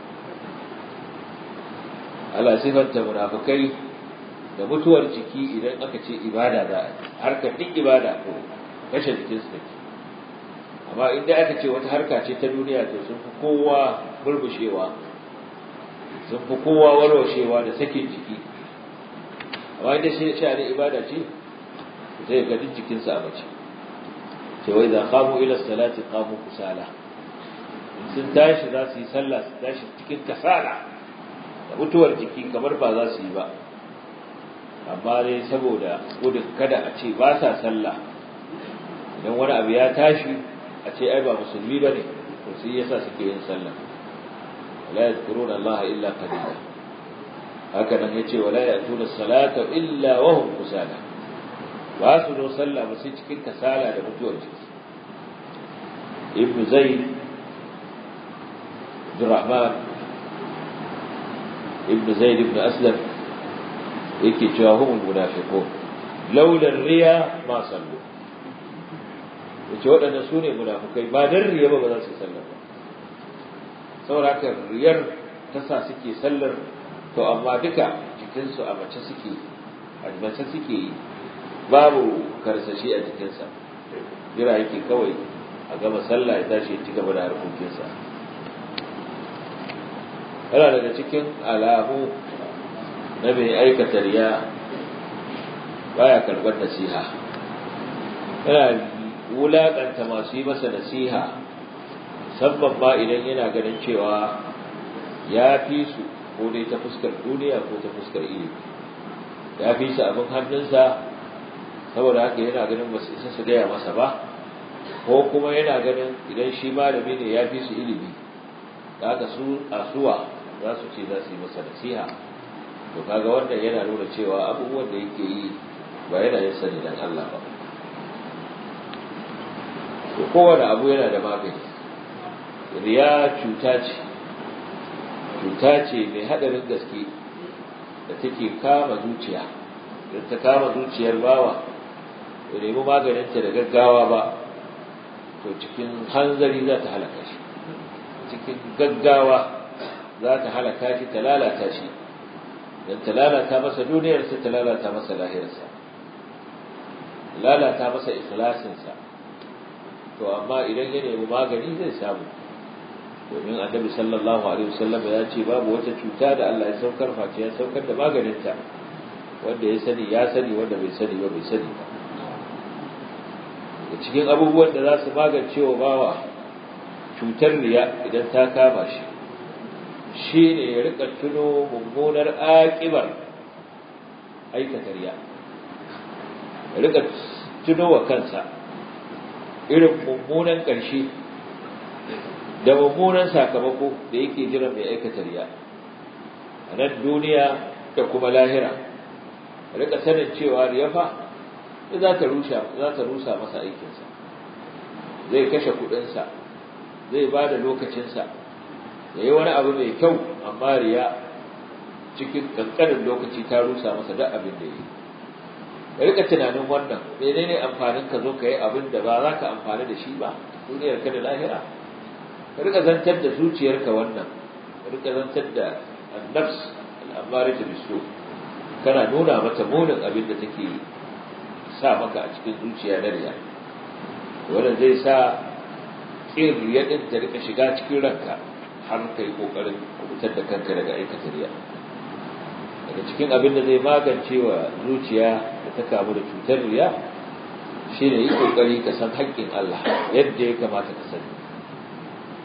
Allah sifanta munafikai da mutuwar jiki idan aka ce ibada za a harkar duk ibada to kashe jikinsu take amma inda aka ce wata harka ce ta duniya to sun fi kowa burbushewa sun fi kowa warwashewa da sakin jiki amma inda shi sha'ani ibada ce zai ga duk jikinsa a mace ce wai za qamu ila salati qamu kusala sun tashi za su yi sallah su tashi cikin kasala da mutuwar jiki kamar ba za su yi ba amma dai saboda gudun kada a ce ba sa sallah idan wani abu ya tashi a ce ai ba musulmi bane to sai yasa suke yin sallah la yadhkuruna Allah illa qalila haka nan yace wala ya'tuna salata illa wa hum kusala ba su zo sallah ba sai cikin kasala da mutuwar jiki ibnu zayd Abdurrahman ibnu zayd ibn aslam yake cewa humul munafiqun laula riya ma sallu yace waɗanda su ne munafukai ba dan riya ba ba za su yi sallar ba saboda haka riyar ta sa suke sallar to amma duka jikinsu a mace suke a mace suke yi babu karsashi a jikinsa jira yake kawai a gama sallah ya tashi ya ci gaba da harkokinsa yana daga cikin alamu na mai aikata riya baya karɓar nasiha yana wulaƙanta masu yi masa nasiha musamman ma idan yana ganin cewa ya fi su ko dai ta fuskar duniya ko ta fuskar ilimi ya fi su abin hannunsa saboda haka yana ganin ba su isa su gaya masa ba ko kuma yana ganin idan shi malami ne ya fi su ilimi da haka su asuwa za su ce za su yi masa nasiha to kaga wannan yana nuna cewa abubuwan da yake yi ba yana yin sani dan Allah ba to kowane abu yana da magani riya cuta ce cuta ce mai haɗarin gaske da take kama zuciya da ta kama zuciyar bawa da nemi maganinta da gaggawa ba to cikin hanzari za ta halaka shi cikin gaggawa za ta halaka shi ta lalata shi don ta lalata masa duniyarsa ta lalata masa lahirarsa lalata masa ikhlasinsa to amma idan ya nemi magani zai samu domin annabi sallallahu alaihi wasallam ya ce babu wata cuta da Allah ya saukar face ya saukar da maganinta wanda ya sani ya sani wanda bai sani ba bai sani ba da cikin abubuwan da za su magance wa bawa cutar riya idan ta kama shi shi ne ya rika tuno mummunar aƙibar aikata riya ya rika tuno wa kansa irin mummunan ƙarshe da mummunan sakamako da yake jira mai aikata riya a nan duniya da kuma lahira rika sanin cewa riya fa za ta rusa za ta rusa masa aikinsa zai kashe kuɗinsa zai ba da lokacinsa ya yi wani abu mai kyau amma riya cikin ƙanƙanin lokaci ta rusa masa duk abin da ya yi ka rika tunanin wannan menene amfanin ka zo ka yi abin da ba za ka amfani da shi ba duniyar ka da lahira ka rika zantar da zuciyarka wannan ka rika zantar da annafs al'amari da bisu kana nuna mata munin abin da take sa maka a cikin zuciya na riya wannan zai sa kin riya din ta rika shiga cikin ranka har kai kokarin kubutar da kanka daga aikata riya daga cikin abin da zai magance wa zuciya da ta kamu da cutar riya shine yi kokari ka san haƙƙin Allah yadda ya kamata ka sani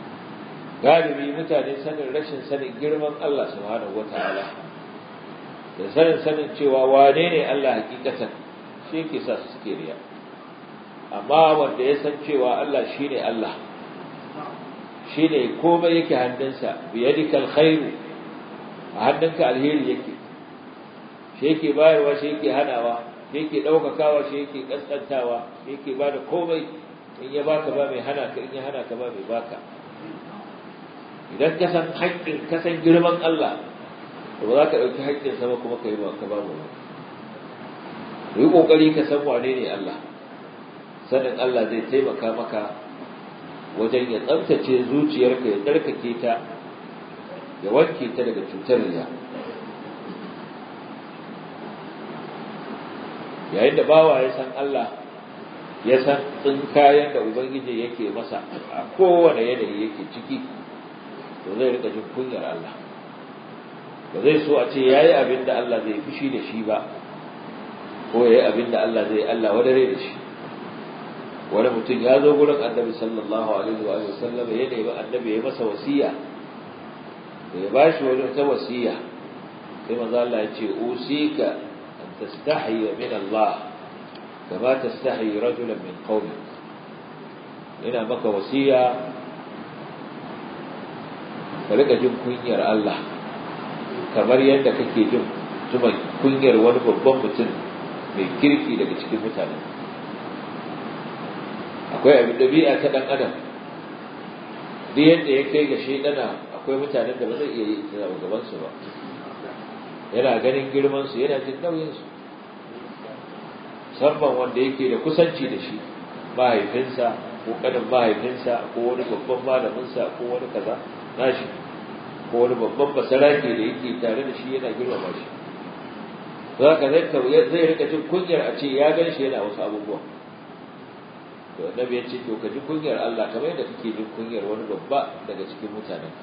galibi mutane sanin rashin sanin girman Allah subhanahu wataala da sanin sanin cewa wane ne Allah hakikatan shi yake sa su suke riya amma wanda ya san cewa Allah shine Allah shine komai yake hannunsa biyadikal khairu a hannunka alheri yake shi yake bayarwa shi yake hanawa shi yake ɗaukakawa shi yake ƙasƙantawa shi yake ba da komai in ya baka ba mai hana ka in ya hana ka ba mai baka idan ka san haƙƙin ka san girman Allah to ba za ka ɗauki haƙƙin sama kuma ka yi ba ka ba mu yi ƙoƙari ka san wane ne Allah sanin Allah zai taimaka maka wajen ya tsabtace zuciyarka ya tsarkake ta ya wanke ta daga cutar riya yayin da bawa ya san Allah ya san tsinkayen da ubangiji yake masa a kowane yanayi yake ciki to zai rika jin kunyar Allah ba zai so a ce yayi abin da Allah zai fushi da shi ba ko yayi abin da Allah zai Allah wadare da shi wani mutum ya zo gurin annabi sallallahu alaihi wa sallam ya nemi annabi ya masa wasiya da ya bashi wani ta wasiya sai manzo Allah ya ce usika an tastahi min Allah kama tastahi rajulan min qawmi ina maka wasiya ka rika jin kunyar Allah kamar yadda kake jin tuman kunyar wani babban mutum mai kirki daga cikin mutanen akwai abin ɗabi'a ta ɗan adam duk yadda ya kai ga shaidana akwai mutanen da ba zai iya yi a gabansu ba yana ganin girmansu yana jin nauyinsu musamman wanda yake da kusanci da shi mahaifinsa ko kanin mahaifinsa ko wani babban malaminsa ko wani kaza nashi ko wani babban basarake da yake tare da shi yana girmama shi za ka zai rika jin kunyar a ce ya gan shi yana wasu abubuwa to annabi ya ce to ka ji kunyar Allah kamar yadda kake jin kunyar wani babba daga cikin mutanenka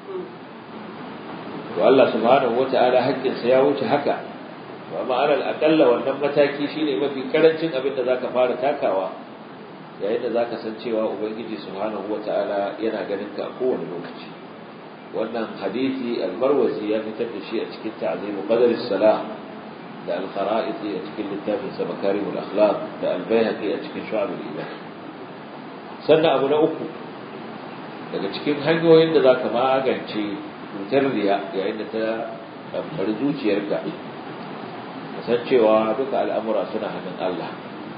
to Allah subhanahu wata'ala haƙƙinsa ya wuce haka to amma alal aqalla wannan mataki shine mafi karancin abin da zaka fara takawa yayin da zaka san cewa ubangiji subhanahu wata'ala yana ganin ka a kowane lokaci wannan hadisi al-marwazi ya fitar da shi a cikin ta'zimu qadar as-salah da al-khara'iti a cikin littafin sa makarimul akhlaq da al-bayhaqi a cikin shu'ab al-iman sannan abu na uku daga cikin hanyoyin da zaka magance cutar riya yayin da ta ɗamfari zuciyarka kasancewa duka al'amura suna hannun Allah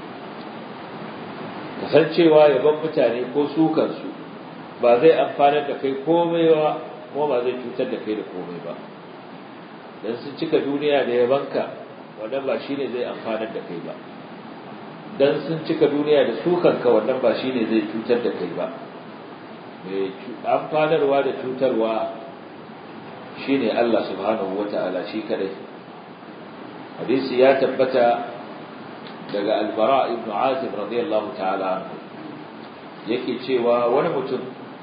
kasancewa yaban mutane ko sukansu ba zai amfanar da kai komai ba kuma ba zai cutar da kai da komai ba don sun cika duniya da yabanka wannan ba shine zai amfanar da kai ba don sun cika duniya da sukanka wannan ba shine zai cutar da kai ba mai amfanarwa da cutarwa shine Allah subhanahu wata'ala shi kadai hadisi ya tabbata daga albara ibn azib radiyallahu ta'ala yake cewa wani mutum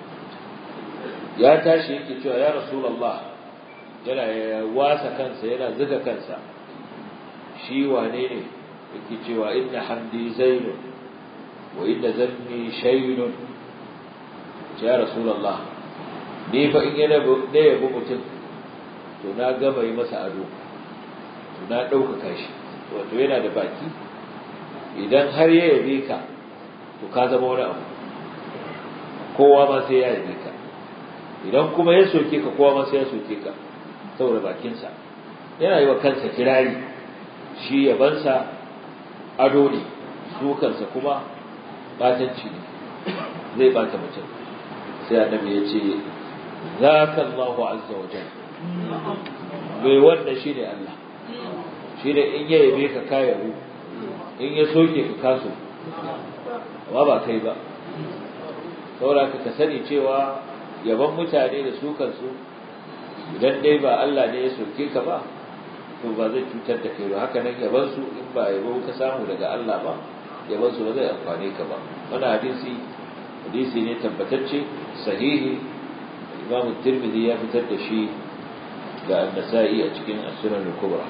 ya tashi yake cewa ya rasulullah yana wasa kansa yana zuga kansa shi wane ne yake cewa inna hamdi zainun wa inna zanni shaynun ya rasulullah ni fa in yana da yabo mutum to na gama yi masa ado to na ɗaukaka shi wato yana da baki idan har ya yabe ka to ka zama wani abu kowa ma sai ya yabe ka idan kuma ya soke ka kowa ma sai ya soke ka saboda bakinsa yana yi wa kansa kirari shi yabansa ado ne sukansa kuma batanci ne zai bata mutum sai annabi ya ce zaka Allahu azza wa jalla bai wanda shi ne Allah shi ne in ya yabe ka kayaru in ya soke ka kaso amma ba kai ba saboda ka sani cewa yaban mutane da su kansu idan dai ba Allah ne ya soke ka ba to ba zai cutar da kai ba haka nan yaban su in ba yabo ka samu daga Allah ba yaban su ba zai amfane ka ba wannan hadisi hadisi ne tabbatacce sahihi Imam Tirmidhi ya fitar da shi da An-Nasa'i a cikin As-Sunan al-Kubra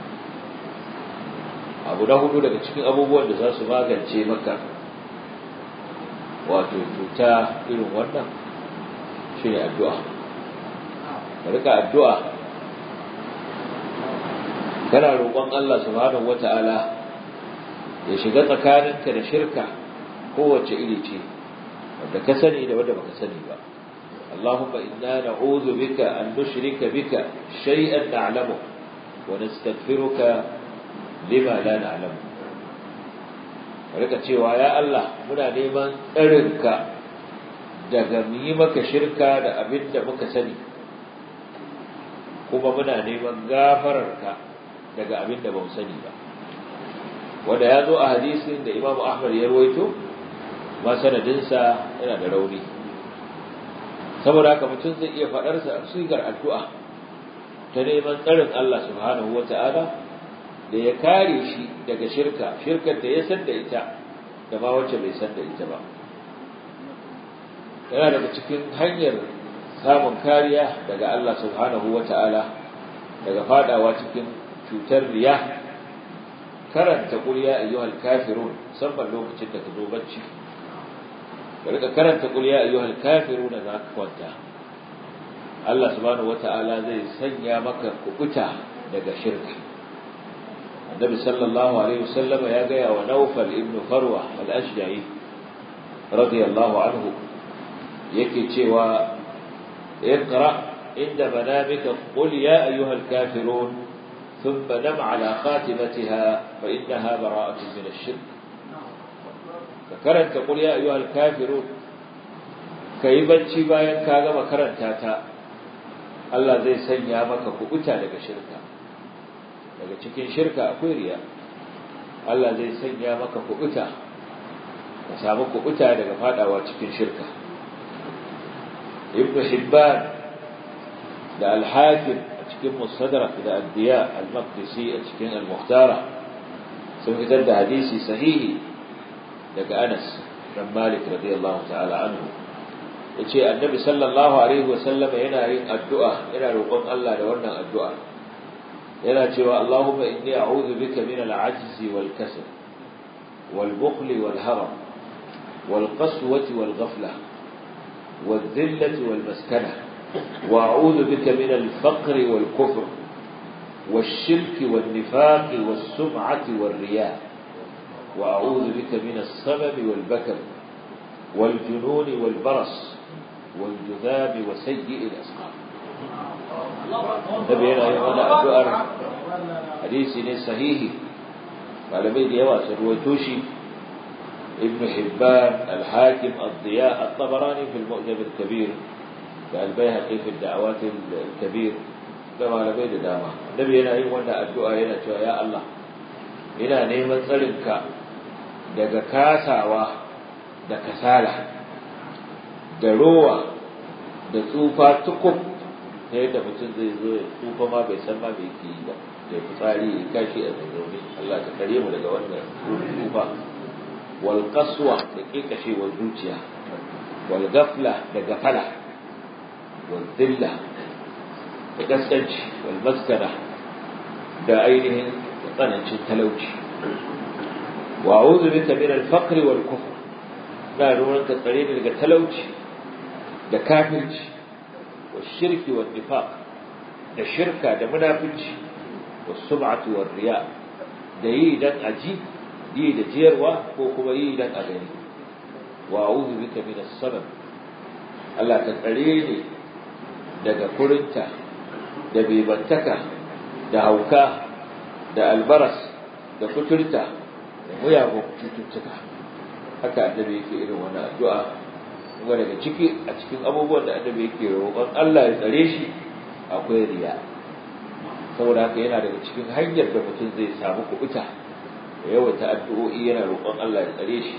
abu na hudu daga cikin abubuwan da za su magance maka wato cuta irin wannan shi ne addu'a ka rika addu'a kana roƙon Allah subhanahu wata'ala ya shiga tsakaninka da shirka kowace iri ce wanda ka sani da wanda baka sani ba اللهم إنا نعوذ بك أن نشرك بك شيئا نعلمه ونستغفرك لما لا نعلمه rika cewa ya Allah muna neman tsarinka daga mu yi maka shirka da abin da muka sani kuma muna neman gafararka daga abin da ba mu sani ba wanda ya zo a hadisin da Imam Ahmad ya rawaito ma sanadinsa yana da rauni saboda haka mutum zai iya faɗarsa a sigar addu'a ta neman tsarin Allah subhanahu wata'ala da ya kare shi daga shirka shirkar da ya san da ita da ma wacce bai san da ita ba yana daga cikin hanyar samun kariya daga Allah subhanahu wata'ala daga fadawa cikin cutar riya karanta qul ya ayyuhal kafirun musamman lokacin da ka zo bacci ka rika karanta qul ya ayyuhal kafirun za ka kwanta Allah subhanahu wata'ala zai sanya maka kubuta daga shirka Annabi sallallahu alaihi wasallam ya ga wa Nawfal ibn Farwa al-Ashja'i radiyallahu anhu yake cewa اقرأ عند منامك قل يا أيها الكافرون ثم نم على خاتمتها فإنها براءة من الشرك فكرنت قل يا أيها الكافرون كي بنشي باين كاغا مكرن تاتا الله زي سنيا مكا كبتا لك شركا daga cikin shirka akwai riya Allah zai sanya maka kubuta ka samu kubuta daga fadawa cikin shirka ibn hibban da al-hakim a cikin mustadrak da ad-diya al-maqdisi a cikin al-mukhtara sun fitar da hadisi sahihi daga Anas dan Malik radiyallahu ta'ala anhu yace annabi sallallahu alaihi wa sallama yana yin addu'a yana roƙon Allah da wannan addu'a yana cewa Allahumma inni a'udhu bika min al-'ajzi wal kasal wal bukhli wal haram wal qaswati wal ghaflah والذلة والمسكنة وأعوذ بك من الفقر والكفر والشرك والنفاق والسمعة والرياء وأعوذ بك من الصمم والبكر والجنون والبرص والجذام وسيء الأسقام نبي هنا يوانا أدوار حديثي صحيح قال بيدي يواس الرويتوشي ابن حبان الحاكم الضياء الطبراني في المؤجم الكبير البيهقي في الدعوات الكبير كما لبيد داما النبي هنا يوانا الدعاء هنا يا الله ina neman tsarinka daga kasawa da kasala da rowa da tsufa tukub ta yadda mutum zai zo ya tsufa ma bai san ma bai ke yi ba da fitsari ya kashi a zazzaune Allah ta kare mu daga wannan tsufa wal qaswa da kekashewar zuciya wal gafla da gafala wal dhilla da gaskanci wal maskara da ainihin tsanancin talauci wa a'udhu bika min al-faqr wal kufr na ruwan ka tsare ni daga talauci da kafirci wa shirki wa nifaq da shirka da munafici wa sum'atu war riya da yi dan aji yi da jiyarwa ko kuma yi dan a gani wa a'udhu bika min as-sabab Allah ka tsare ni daga kurinta da bebantaka da hauka da albaras da kuturta da muyagun cututtuka haka annabi yake irin wannan addu'a kuma daga ciki a cikin abubuwan da annabi yake roƙon Allah ya tsare shi akwai riya saboda haka yana daga cikin hanyar da mutum zai samu kubuta da yawaita addu'o'i yana roƙon Allah ya tsare shi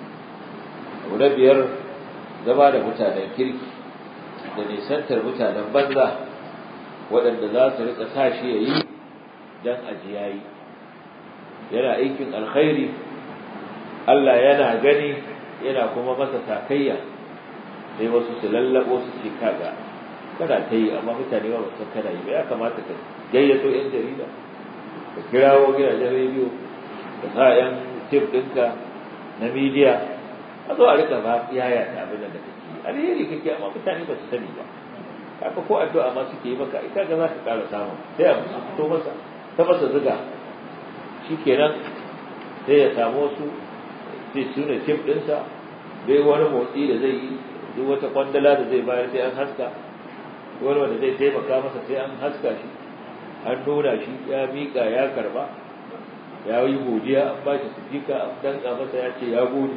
abu na biyar zama da mutanen kirki da nisantar mutanen banza waɗanda za su rika sa shi ya yi dan ajiyayi yana aikin alkhairi Allah yana gani yana kuma masa takayya sai wasu su lallabo su ce kaga kana ta yi amma mutane ba su kana yi ba ya kamata ka gayyato yan jarida ka kirawo gidajen rediyo ka sa yan tip ɗinka na midiya a zo a rika ba yaya ta abin da kake yi alheri kake amma mutane ba su sani ba haka ko addu'a ma suke yi maka ita ga za ka ƙara samu sai a musu fito masa ta masa zuga shikenan sai ya samu wasu sai su ne tip ɗinsa bai wani motsi da zai yi duk wata kwandala da zai bayar sai an haska wani wanda zai taimaka masa sai an haska shi an nuna shi ya miƙa ya karba ya yi godiya an ba shi sifika an danka masa ya ce ya gode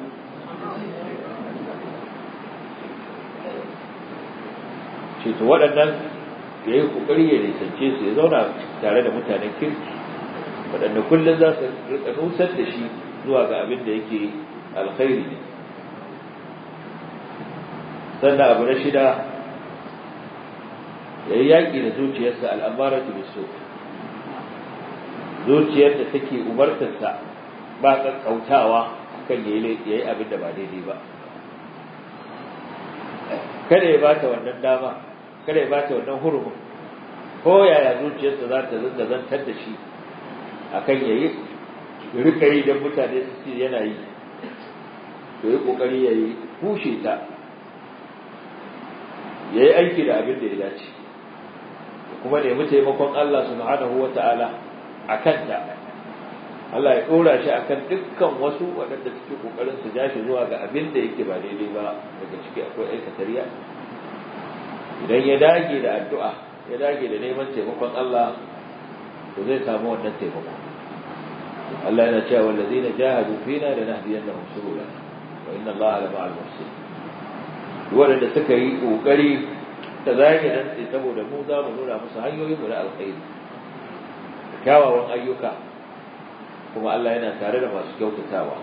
ce to waɗannan ya yi ƙoƙari ya nisance su ya zauna tare da mutanen kirki waɗanda kullum za su rika nusar da shi zuwa ga abin da yake alkhairi ne sannan abu na shida ya yi yaƙi da zuciyarsa al'amara ta biso zuciyar da take umartarsa ba ƙaƙƙautawa kan ya yi abin da ba daidai ba kada ya bata wannan dama kada ya bata wannan hurumin ko yaya zuciyarsa za ta zanga zantar da shi akan ya yi rika yi don mutane su ce yana yi to yi ƙoƙari ya yi kushe ta ya yi aiki da abin da ya dace kuma nemi taimakon Allah subhanahu wa ta'ala a kanta Allah ya ɗora shi akan dukkan wasu waɗanda suke ƙoƙarin su ja shi zuwa ga abin da yake ba daidai ba daga ciki akwai aikatariya idan ya dage da addu'a ya dage da neman taimakon Allah to zai samu wannan taimako Allah yana cewa wallazina jahadu fina lanahdiyannahum subulana wa inna Allaha la ma'al muhsinin waɗanda suka yi ƙoƙari da zage dantse saboda mu za mu nuna musu hanyoyin mu na alkhairi kyawawan ayyuka kuma Allah yana tare da masu kyautatawa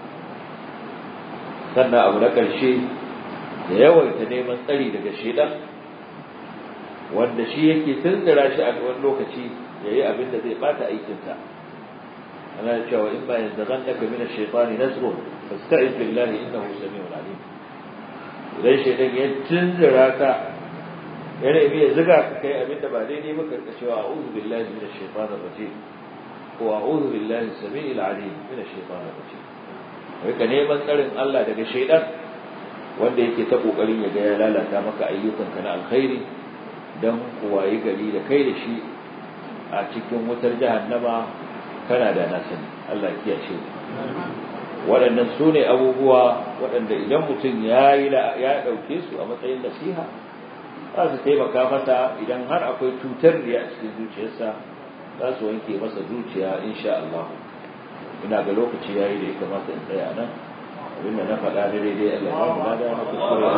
sannan abu na ƙarshe da yawaita neman tsari daga shedan wanda shi yake tunzura shi a wani lokaci ya yi abin da zai bata aikinsa ana cewa in ba yanzu zan ɗaga mina shaitani nasrun fasta'iz billahi innahu sami'un alim idan shaitan ya tunzura ka ya nemi ya ziga ka kai abin da ba daidai ba karka cewa a'udhu billahi minash shaitanir rajim ko a'udhu billahi samii'il alim minash shaitanir rajim ka neman tsarin Allah daga shaitan wanda yake ta kokarin ya ga ya lalata maka ayyukanka na alkhairi dan kuwayi gari da kai da shi a cikin wutar jahannama kana da nasani Allah ya kiyaye waɗannan su ne abubuwa waɗanda idan mutum ya yi ya ɗauke su a matsayin nasiha za su taimaka masa idan har akwai cutar riya a cikin zuciyarsa za su wanke masa zuciya insha Allah ina ga lokaci yayi da ya kamata in tsaya nan abinda na faɗa da daidai Allah ya mu lada na kuskure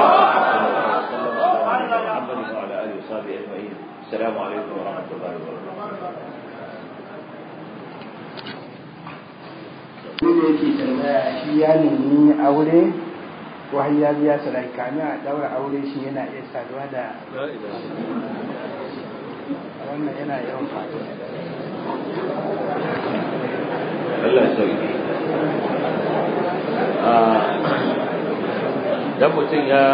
Muhammad wa ala alihi wa sahbihi ajma'in assalamu alaikum wa rahmatullahi wa barakatuh da yake tambaya shi ya nemi aure ko har ya biya sadaki kamin a daura aure shi yana iya saduwa da wannan yana yawan faɗo Allah sauki dan mutum ya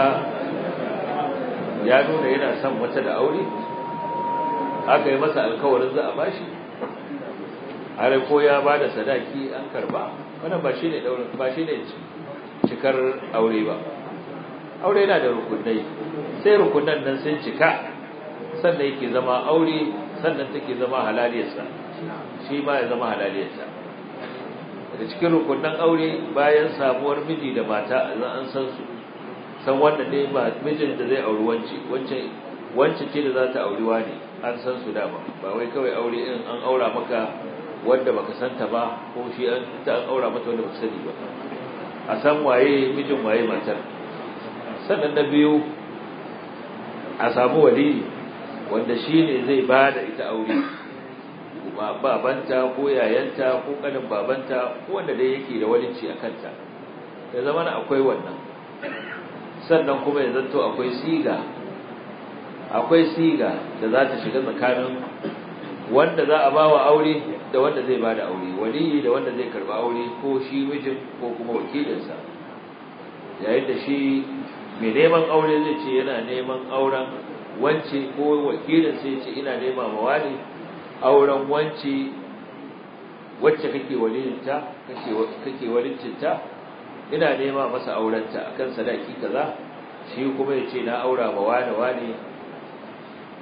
ya nuna yana son wata da aure aka yi masa alkawarin za a bashi har ko ya ba da sadaki an karba wannan ba shine daurin ba shine cikar aure ba aure yana da rukunai sai rukunan nan sun cika sannan yake zama aure sannan take zama halaliyarsa shi ma ya zama halaliyarsa daga cikin rukunan aure bayan samuwar miji da mata an san su san wanda ne ba mijin da zai auri wance wance wance ce da za ta auri wani an san su dama ba wai kawai aure in an aura maka wanda baka santa ba ko shi an ta an aura mata wanda baka sani ba a san waye mijin waye matar sannan na biyu a samu wali wanda shi ne zai ba da ita aure babanta ko yayanta ko kanin babanta ko wanda dai yake da walinci a kanta ya zama na akwai wannan sannan kuma ya zanto akwai siga akwai siga da za ta shiga tsakanin wanda za a bawa aure da wanda zai bada aure waliyi da wanda zai karba aure ko shi mijin ko kuma wakilinsa yayin da shi mai neman aure zai ce yana neman auren wance ko wakilin sai ce ina nema ma wani auren wance wacce kake walilinta kake kake walincinta ina nema masa aurenta akan sadaki kaza shi kuma ya ce na aura ma wani wani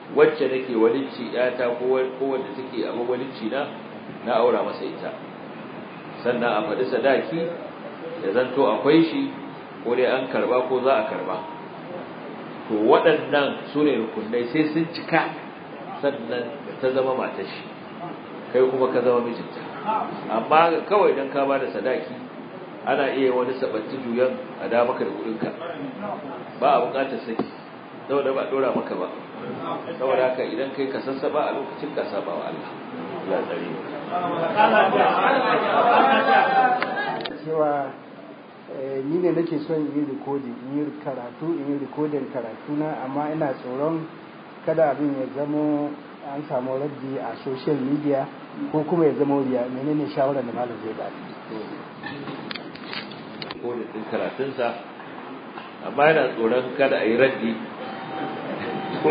wacce nake walicci yata ko wanda take a walicci na na aura masa ita sannan a faɗi sadaki da zanto akwai shi ko dai an karba ko za a karba to waɗannan su ne rukunai sai sun cika sannan ta zama matar shi kai kuma ka zama mijinta amma kawai dan ka bada sadaki ana iya wani sabatti juyan a da maka da kudinka ba a bukatar saki saboda ba dora maka ba saboda haka idan kai ka sassaba a lokacin ka saba wa Allah Allah tsare cewa ni ne nake son yi rikodin in yi karatu in yi rikodin karatu na amma ina tsoron kada abin ya zamo an samu raddi a social media ko kuma ya zama riya menene shawarar da malam zai bada rikodin din karatunsa amma yana tsoron kada a yi raddi to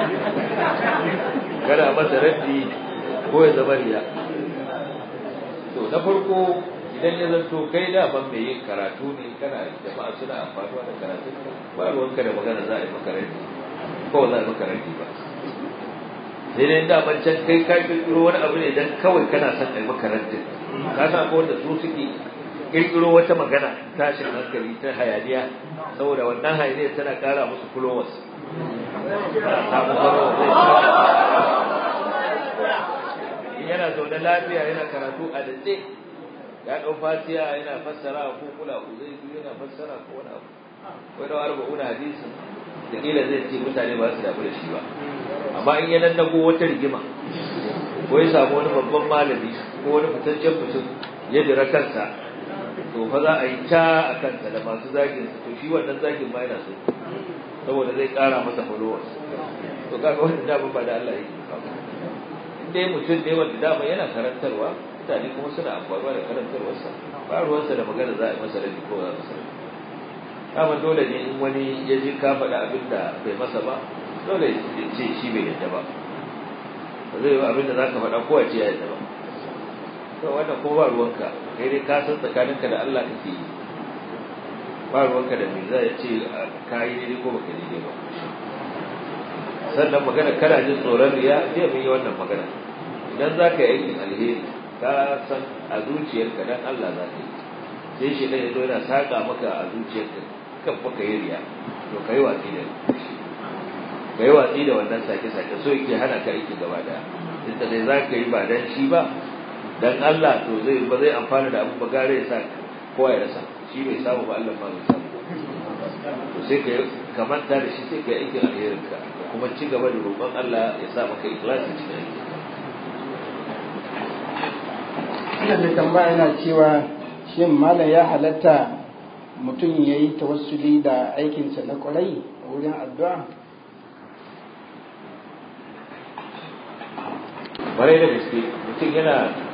kada a masa raddi ko ya zama riya to na farko idan ya zanto kai da ban mai yin karatu ne kana jama'a suna amfanuwa da karatun ba ruwanka da magana za a yi maka raddi ko za a yi maka raddi ba sai dai da ban can kai ka kirkiro wani abu ne dan kawai kana son a yi maka raddi ka san ko wanda su suke kirkiro wata magana tashin hankali ta hayaniya saboda wannan hayaniya tana kara musu followers samu yana zaune lafiya yana karatu a datse ya ɗau fatiya yana fassara ko kula ku zai yana fassara ko wani abu ko da arba'una hadisi da kila zai ce mutane ba su damu da shi ba amma in ya nannago wata rigima ko ya samu wani babban malami ko wani fitaccen mutum ya dira kansa to fa za a yi ta a kansa da masu zagin to shi wannan zagin ma yana so saboda zai kara masa followers to kaga wannan da ba da Allah yake kawo in dai mutum ne wanda dama yana karantarwa mutane kuma suna amfani da karantarwarsa ba ruwansa da magana za a yi masa rabi ko za a masa rabi kama dole ne in wani ya ji ka faɗa abin da bai masa ba dole ya ce shi bai yadda ba ba zai yi abin da za ka faɗa ko ya ce ya yadda ba to wannan ko ba ruwanka kai dai ka san tsakaninka da Allah kake yi ba ruwanka da me zai ce ka yi daidai ko baka daidai ba sannan magana kana jin tsoron riya zai mun yi wannan magana idan za ka yi aikin alheri ka san a zuciyarka dan Allah za ka yi sai shi ɗaya zo yana saƙa maka a zuciyarka kan baka yi riya to ka yi watsi da ka yi watsi da wannan sake-sake so yake hana ka aiki gaba daya inda dai za ka yi ba dan shi ba dan Allah to zai ba zai amfana da abu ba gare ya sa kowa ya rasa shi bai samu ba Allah ma bai samu to sai ka kamanta da shi sai ka yi aikin alherin ka kuma ci gaba da roƙon Allah ya sa maka ikhlasi cikin aiki ina da tambaya yana cewa shin malam ya halatta mutum ya yi tawassuli da aikinsa na kwarai wurin addu'a kwarai da gaske mutum yana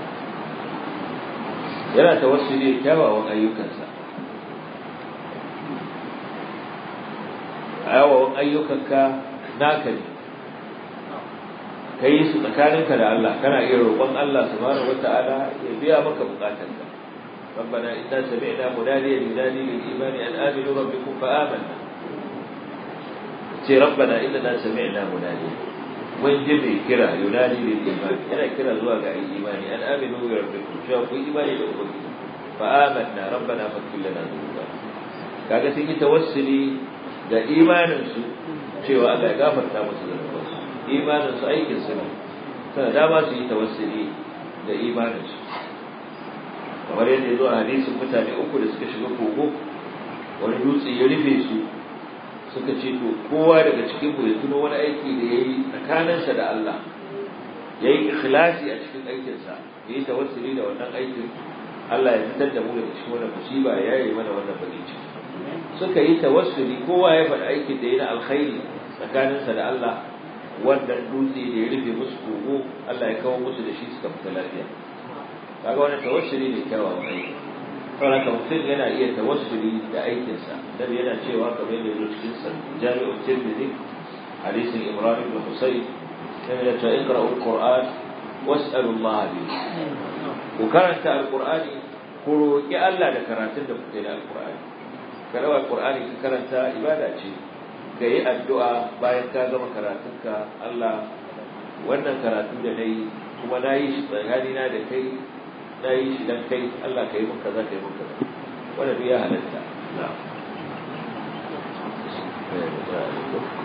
yana tawassuli da kyawawan ayyukansa kyawawan ayyukanka naka ne ka yi su tsakaninka da Allah kana iya roƙon Allah subhanahu wata'ala ya biya maka bukatanka ربنا إنا سمعنا مناديا ينادي للإيمان أن آمنوا ربكم فآمنا ربنا إننا سمعنا مناديا mun ji mai kira yunani lil iman yana kira zuwa ga ayi imani an aminu bi rabbikum cewa ku imani da ubangiji fa amanna rabbana faghfir lana dhunubana kaga sun yi tawassuli da imanin su cewa Allah ya gafarta musu zunubansu imanin su aikin su ne sana dama su yi tawassuli da imanin su kamar yadda ya zo a hadisin mutane uku da suka shiga kogo wani dutse ya rufe su suka ce to kowa daga cikin mu ya tuno wani aiki da yayi tsakaninsa da Allah yayi ikhlasi a cikin aikinsa yayi tawassuli da wannan aikin Allah ya fitar da mu daga cikin wannan musiba ya yi mana wannan bakin ciki suka yi tawassuli kowa ya faɗi aikin da yayi na alkhairi tsakaninsa da Allah wannan dutse da ya rufe musu kogo Allah ya kawo musu da shi suka fita lafiya kaga wannan tawassuli ne kyawawan aiki saboda mutum yana iya tawassuli da aikinsa dan yana cewa kamar da yake cikin sa jami'u tirmidhi hadisin imran ibn husayn yana cewa iqra'u alquran was'alu allah bi ku karanta alqurani ku roki Allah da karatun da kuke da alqurani karawa alqurani ka karanta ibada ce ka yi addu'a bayan ka gama karatunka Allah wannan karatu da na yi kuma na yi shi tsakanina da kai na yi shi don kai Allah ka yi mun kaza ka yi mun kaza wanda duk ya halatta na